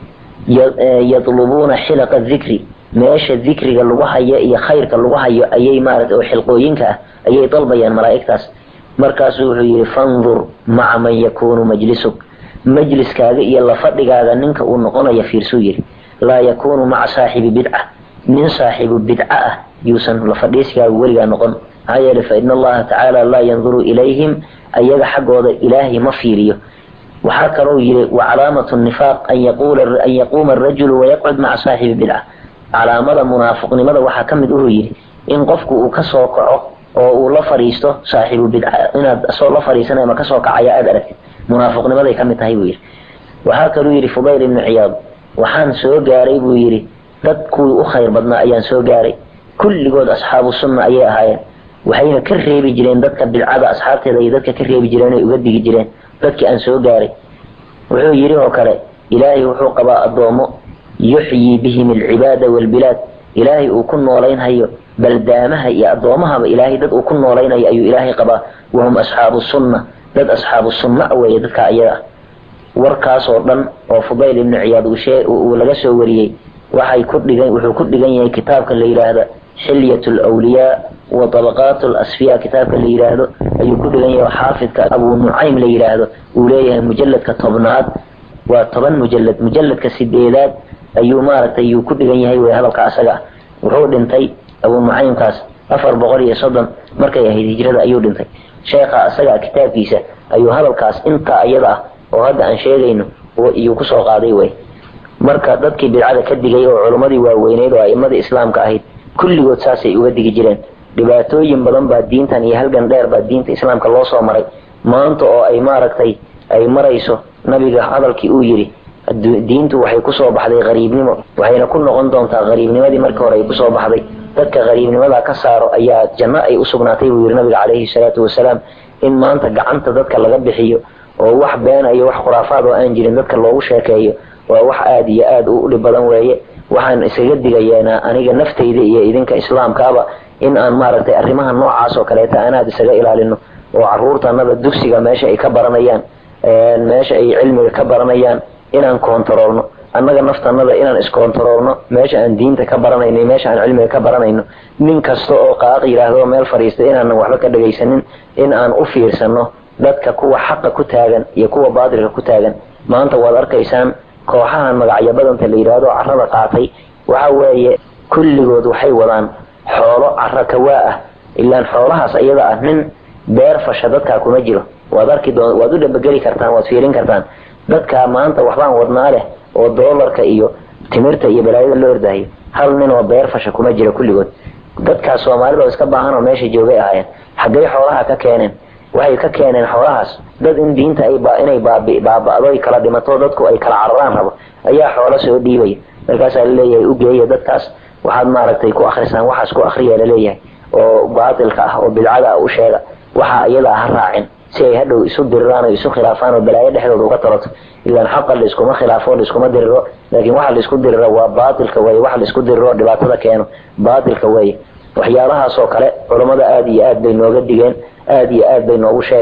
S1: yadlubuuna xilaqa dikri meesha dikriga lagu hayo iyo khayrka lagu hayo ayay maarata oo xilqooyinka ah ayay dalbayaan malaa'igtaas markaasuu wuxuu yidhi fandur maca man yakuunu majlisuk majliskaaga iyo la fadhigaaga ninka uu noqonaya fiirsuu yidhi laa yakuunu maca saaxibi bidca nin saaxibu bidca ah yuusan la fadhiiskaaga weligaa noqon maxaa yeelay fa ina allaha tacaala laa yanduru ilayhim ayaga xaggooda ilaahay ma fiiriyo waxaa kaloo yidhi wa calaamatu nifaaq an yaquula an yaquuma arajulu wayaqcud maca saaxibi bidca calaamada munaafiqnimada waxaa ka mid uhuu yidhi in qofku uu kasoo kaco oo uu la fadhiisto saaxibu bidca inaad asoo la fadhiisanay ama kasoo kacaya aada aragtid munaafiqnimaday ka mid tahay buu yidhi waxaa kaluu yidhi fudayl ibnu ciyaad waxaan soo gaaray buu yidhi dad kuwii u khayr badnaa ayaan soo gaaray kulligood asxaabu sunna ayay ahaayeen waxayna ka reebi jireen dadka bidcada asxaabteeda iyo dadka ka reebi jireen ay uga digi jireen dadkii aan soo gaaray wuxuu yidhi oo kale ilaahay wuxuu qabaa addoomo yuxyii bihim alcibaada waalbilaad ilaahay uu ku noolaynhayo baldaamaha iyo addoomahaba ilaahay dad uu ku noolaynayo ayuu ilaahay qabaa wahum asxaabu sunna dad asxaabu sunna weeye dadka ayaga ah warkaasoo dhan oo fudayl ibnu ciyaad uu laga soo wariyey waxay ku dhigan wuxuu ku dhigan yahay kitaabka la yidhaahda xilyat lwliyaa wa tabaqaat lasfiya kitaabka la yidhaahdo ayuu ku dhigan yahay xaafidka abuu nucaym la yidhaahdo uu leeyahay mujalladka tobnaad waa toban mujalad mujalladka sideedaad ayuu maaragtay yuu ku dhigan yahay wey hadalka asaga ah wuxuu dhintay abuu nucaymkaas afar boqol iyo soddon markay ahayd hijrada ayuu dhintay sheekha asaga kitaabkiisa ayuu hadalkaas intaa iyada ah oo hadda aan sheegayno iyuu kusoo qaaday wey marka dadkii bidcada ka digay oo culummadii waaweyneyd oo a'immadii islaamka ahayd kulligood saasay uga digi jireen dhibaatooyin badan baa diintan iyo halgan dheer baa diinta islaamka loo soo maray maanta oo ay maaragtay ay marayso nabiga hadalkii uu yidhi diintu waxay kusoo baxday qariibnimo waxayna ku noqon doontaa qariibnimadii markii hore ay kusoo baxday dadka qariibnimada ka saaro ayaa janno ay usugnaatay buu yidhi nabiga calayhi salaatu wasalaam in maanta gacanta dadka laga bixiyo oo wax beena iyo wax khuraafaad oo aan jirin dadka loogu sheekeeyo waa wax aada iyo aada u dhib badan weeye waxaan isaga digayeena aniga naftayda iyo idinka islaamkaaba in aan maaragtay arrimaha noocaas oo kaleeta anaad isaga ilaalino oo caruurtanada dugsiga meesha ay ka baranayaan meesha ay cilmiga ka baranayaan inaan koontaroolno annaga naftanada inaan iskontaroolno meesha aan diinta ka baranayno meesha aan cilmiga ka baranayno nin kasta oo qaaq yidhaahdo meel fadhiista inaanan waxba ka dhagaysanin in aan u fiirsano dadka kuwa xaqa ku taagan iyo kuwa baatilka ku taagan maanta waad arkaysaan kooxahan magacyo badanta la yidhaahdo carrada qaatay waxa weeye kulligood waxay wadaan xoolo carro kawaa ah ilaan xoolahaas iyada ah nin beer fasha dadkaa kuma jiro waad arki doon waad u dhabageli kartaan waad fiirin kartaan dadkaa maanta waxbaan wadnaa leh oo doolarka iyo timirta iyo balaayada loo ordaayo hal nin oo beer fasha kuma jiro kulligood dadkaas soomaalida oo iska baahan oo meesha joogay ahaayeen xaggay xoolaha ka keeneen waxay ka keeneen xoolahaas dad in diinta ay inay baaba'do ay kala dhimato dadku ay kala cararaan rabo ayaa xoolo soo dhiibaya markaasaa laleeyahay u geeya dadkaas waxaad maaragtay ku akrisaan waxaas ku akriya laleeyahay oo baatilka ah oo bidcada ah u sheega waxa iyada ah ha raacin si ay hadhow isu diriraan oo isu khilaafaan oo balaayo dhexdooda uga taloto ilaan xaqa laiskuma khilaafo laiskuma diriro laakiin waxa laisku diriro waa baatilka weye waxa laisku diriro dhibaatada keeno baatilka weye waxyaalahaas oo kale culammada aada iyo aad bay nooga digeen aada iyo aad bay noogu sheegeen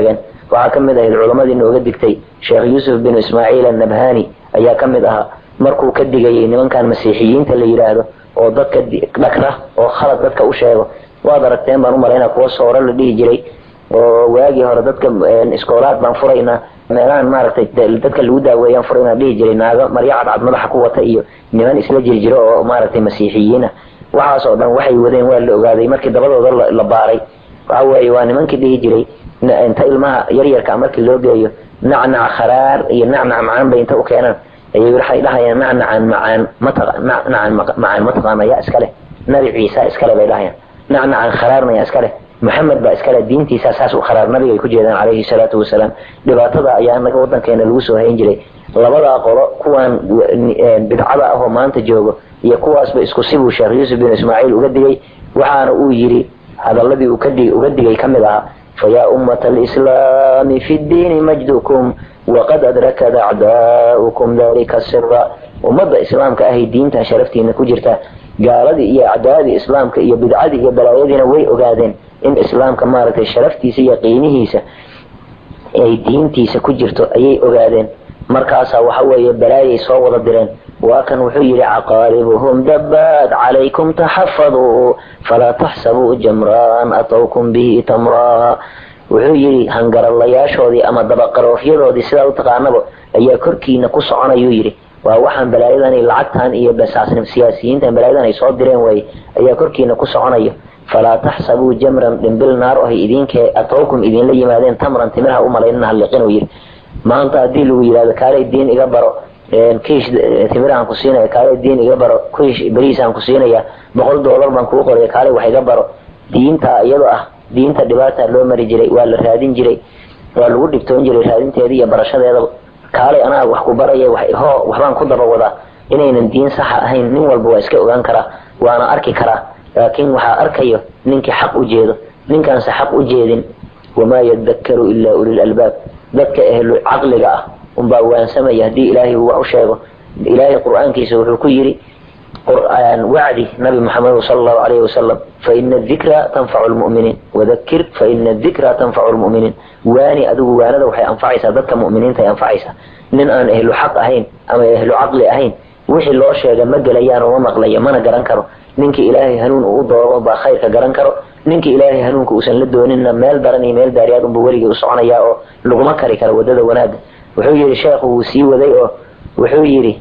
S1: waxaa ka mid ahayd culamadii nooga digtay sheekh yuusuf bin ismaaciil annabhani ayaa ka mid ahaa markuu ka digayay nimankan masiixiyiinta la yidhaahdo oo dadka dhagra oo khalad dadka u sheego waad aragteen baan u malaynaa kuwa sooro la dhihi jiray oo waagii hore dadka iskoolaad baan furaynaa meelahan maaragtay dadka lagu daaweeyaan furaynaa dhihi jiray naago maryo cadcad madaxa ku wata iyo niman isla jirjiro oo maaragtay masiixiyiina waxaas oo dhan waxay wadeen waa la ogaaday markii dabadooda la baaray waxa weeye waa nimankii dhihi jiray inta ilmaha yaryarka markii loo geeyo nacnac kharaar iyo nacnac macaan bay inta u keenaan ayay waxay dhahayaan nacnacan macaan mataqa nacnacan macaan mataqaana yaa iska leh nabi ciisa iskale bay dhahayaan nacnacan kharaarna yaa iska leh maxamed baa iskale diintiisa saas u kharaar nabiga ay ku jeedaan calayhi salaatu wasalaam dhibaatada ayaa naga wadankeena lagu soo hayn jiray labadaa qolo kuwaan bidcada ahoo maanta joogo iyo kuwaasba isku sibuu sheekh yuusuf bin ismaaciil uga digay waxaana uu yidhi hadaladii uga digay ka mid ahaa fayaa ummata alislaami fi ddiini majdukum waqad adrakad acdaa'ukum dalika sira ummadda islaamka ahay diintan sharaftiina ku jirta gaaladii iyo acdaadii islaamka iyo bidcadii iyo balaayadiina way ogaadeen in islaamka maaragtay sharaftiisa iyo qiimihiisa ay diintiisa ku jirto ayay ogaadeen markaasaa waxa weeye balaayay soo wada direen waa kan wuxuu yidhi caqaaribuhum dabbaad calaykum taxafaduu falaa taxsabuu jamraan atowkum bihi tamraa wuxuu yidhi hangaralayaashoodii ama dabaqaroofyadoodii sidaa u taqaanaba ayaa korkiina ku soconayuu yidhi waa waxaan balaayadan lacagtan iyo basaasnim siyaasiyiintan balaayadan ay soo direen waaye ayaa korkiina ku soconayo falaa taxsabuu jamran dhimbil naar ohay idinkee atowkum idinla yimaadeen tamran timirha u malaynina halliqinuu yidhi maanta haddii lagu yidhahdo kaalay diin iga baro kiish timiraan ku siinaya kaalay diin iga baro kiish beriisaan ku siinaya boqol doolar baan kuu qoraya kaalay wax iga baro diinta iyadoo ah diinta dhibaata loo mari jiray waa la raadin jiray waa lagu dhibtoon jiray raadinteeda iyo barashadeedaba kaalay anaa wax ku baraya ho waxbaan ku daba wadaa inaynan diin saxa ahayn nin walba waa iska ogaan karaa waana arki karaa laakiin waxaa arkayo ninkii xaq u jeedo ninkaanse xaq u jeedin wamaa yadakkaru ilaa ulil albaab dadka ehlu caqliga ah unbaa waansamaya haddii ilaahay uu wax u sheego ilaahay qur-aankiisa wuxuu ku yidhi wacdi nabi maxamed sala allahu alayhi wasalam faina dikra tanfacu lmu'miniin wadakir faina dikra tanfacu lmu'miniin waani adigu waanada waxay anfacaysaa dadka mu'miniinta ay anfacaysaa nin aan ehlu xaq ahayn ama ehlu caqli ahayn wixii loo sheega ma gelayaan oo ma maqlayo mana garan karo ninkii ilaahay hanuun uu doono baa khayrka garan karo ninkii ilaahay hanuunka uusan la dooninna meel daran iyo meel daariyaad unba weligii u soconayaa oo laguma kari karo wadada wanaagga wuxuu yidhi sheekhu wuu sii waday oo wuxuu yidhi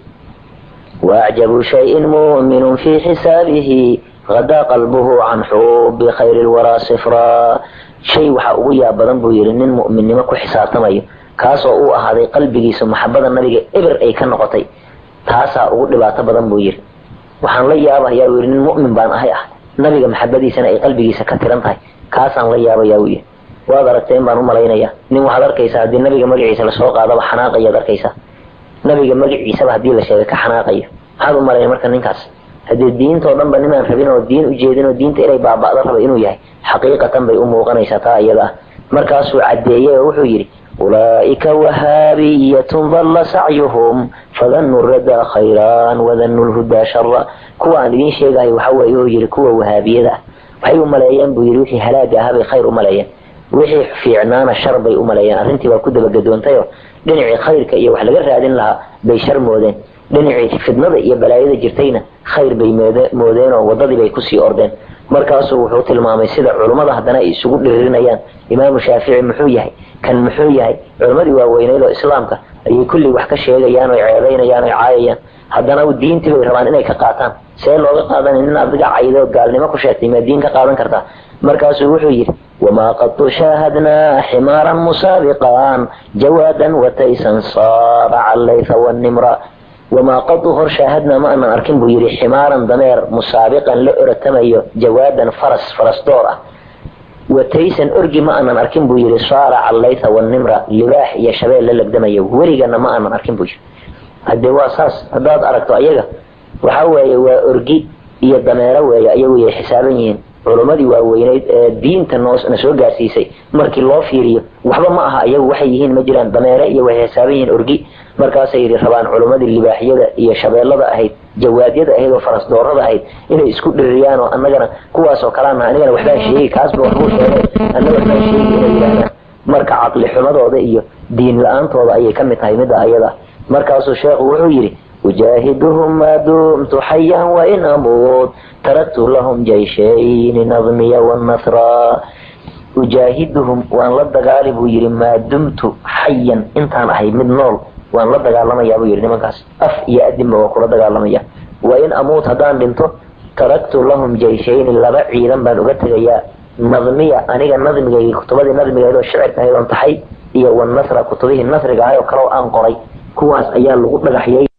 S1: waacjabu shayin mu'minun fii xisaabihi hadaa qalbuhu can xubi khayri lwaraa sifraa shay waxaa ugu yaab badan buu yidhi nin mu'minnimo ku xisaabtamayo kaasoo uu ahaaday qalbigiisa maxabada nabiga eber ay ka noqotay taasaa ugu dhibaato badan buu yidhi waxaan la yaabayaa uu yidhi nin mu'min baan ahay ah nabiga maxabadiisana ay qalbigiisa ka tiran tahay kaasaan la yaabayaa uu yidhi waad aragteen baan u malaynayaa nin waxaad arkaysaa haddii nabiga magaciisa lasoo qaadaba xanaaqayaad arkaysaa nabiga magaciisaba haddii la sheegay ka xanaaqayo maxaad u malaya marka ninkaas haddii diintoo dhanba ninaan rabin oo diin u jeedin oo diinta inay baaba'da raba inuu yahay xaqiiqatan bay u muuqanaysaa taa iyada ah markaasuu caddeeyey oo wuxuu yidhi ulaa'ika wahaabiyatun dalla sacyuhum fadannuu radaa khayraan wadannuu lhudaa shara kuwa aan idiin sheegayo waxa weeye uu yidhi kuwa wahaabiyada ah waxay u maleeyeen buu yidhi wixii halaaga ahaa bay khayr u maleeyeen wixii fiicnaana shar bay u maleeyeen arrintii waa ku dabagadoontayoo dhinacii khayrka iyo wax laga raadin lahaa bay shar moodeen dhinacii fidnada iyo balaayada jirtayna khayr bay moodeen oo wadadii bay kusii ordeen markaasuu wuxuu tilmaamay sida culummada haddana ay isugu dhiririnayaan imaamu shaafici muxuu yahay kan muxuu yahay culimmadii waaweyneyd oo islaamka ayay kulli wax ka sheegayaan oo ceedaynayaan oo caayayaan haddana diintii bay rabaan inay ka qaataan see looga qaadanay nin adiga caydo gaalnimo ku sheegtay maa diin ka qaadan kartaa markaasuu wuxuu yidhi wamaa qadu shaahadnaa ximaaran musaabiqan jawaadan wataysan saara callayfa wanimra wamaa qadu hor shaahadnaa ma anan arkin buu yidhi ximaaran dameer musaabiqan la oratamayo jawaadan faras farasdoor ah wataysan orgi ma anan arkin buu yidhi saara callayfa wanimra libaax iyo shabeel la legdamayo weligana ma anan arkin buu yidhi haddee waa saas haddaad aragto ayaga waxa weeye waa orgi iyo dameero weeye ayagu yay xisaaban yihiin culummadii waaweyneyd ee diinta noona soo gaarsiisay markii loo fiiriyo waxba ma aha ayagu waxay yihiin ma jiraan dameere iyo waxay xisaaban yihiin orgi markaasay yidhi rabaan culummadii libaaxyada iyo shabeellada ahayd jawaadyada ahayd oo farasdoorada ahayd inay isku dhiririyaan oo annagana kuwaasoo kalaana anigana waxbaan sheegi kaasba waxbuu sheegay anna waxbaan sheegi inay yidhahdaan marka caqli xumadooda iyo diin la-aantooda ayay ka mid tahay midda ayada markaasuu sheekhu wuxuu yidhi ujaahiduhum maa dumtu xayan wain amuut taraktu lahum jayshayni nadmiya wanasra ujaahiduhum waan la dagaali buu yidhi maa dumtu xayan intaan ahay mid nool waan la dagaalamayaa buu yidhi nimankaas af iyo adinba waa kula dagaalamaya wain amuut haddaan dhinto taraktu lahum jayshayni laba ciidan baan uga tegayaa nadmiya aniga nadmigaygi kutubadii nadmigeed oo shicirka ahayd oon taxay iyo wanasra kutubihii nasriga ahay oo kale oo aan qoray kuwaas ayaa lagu dhagaxyay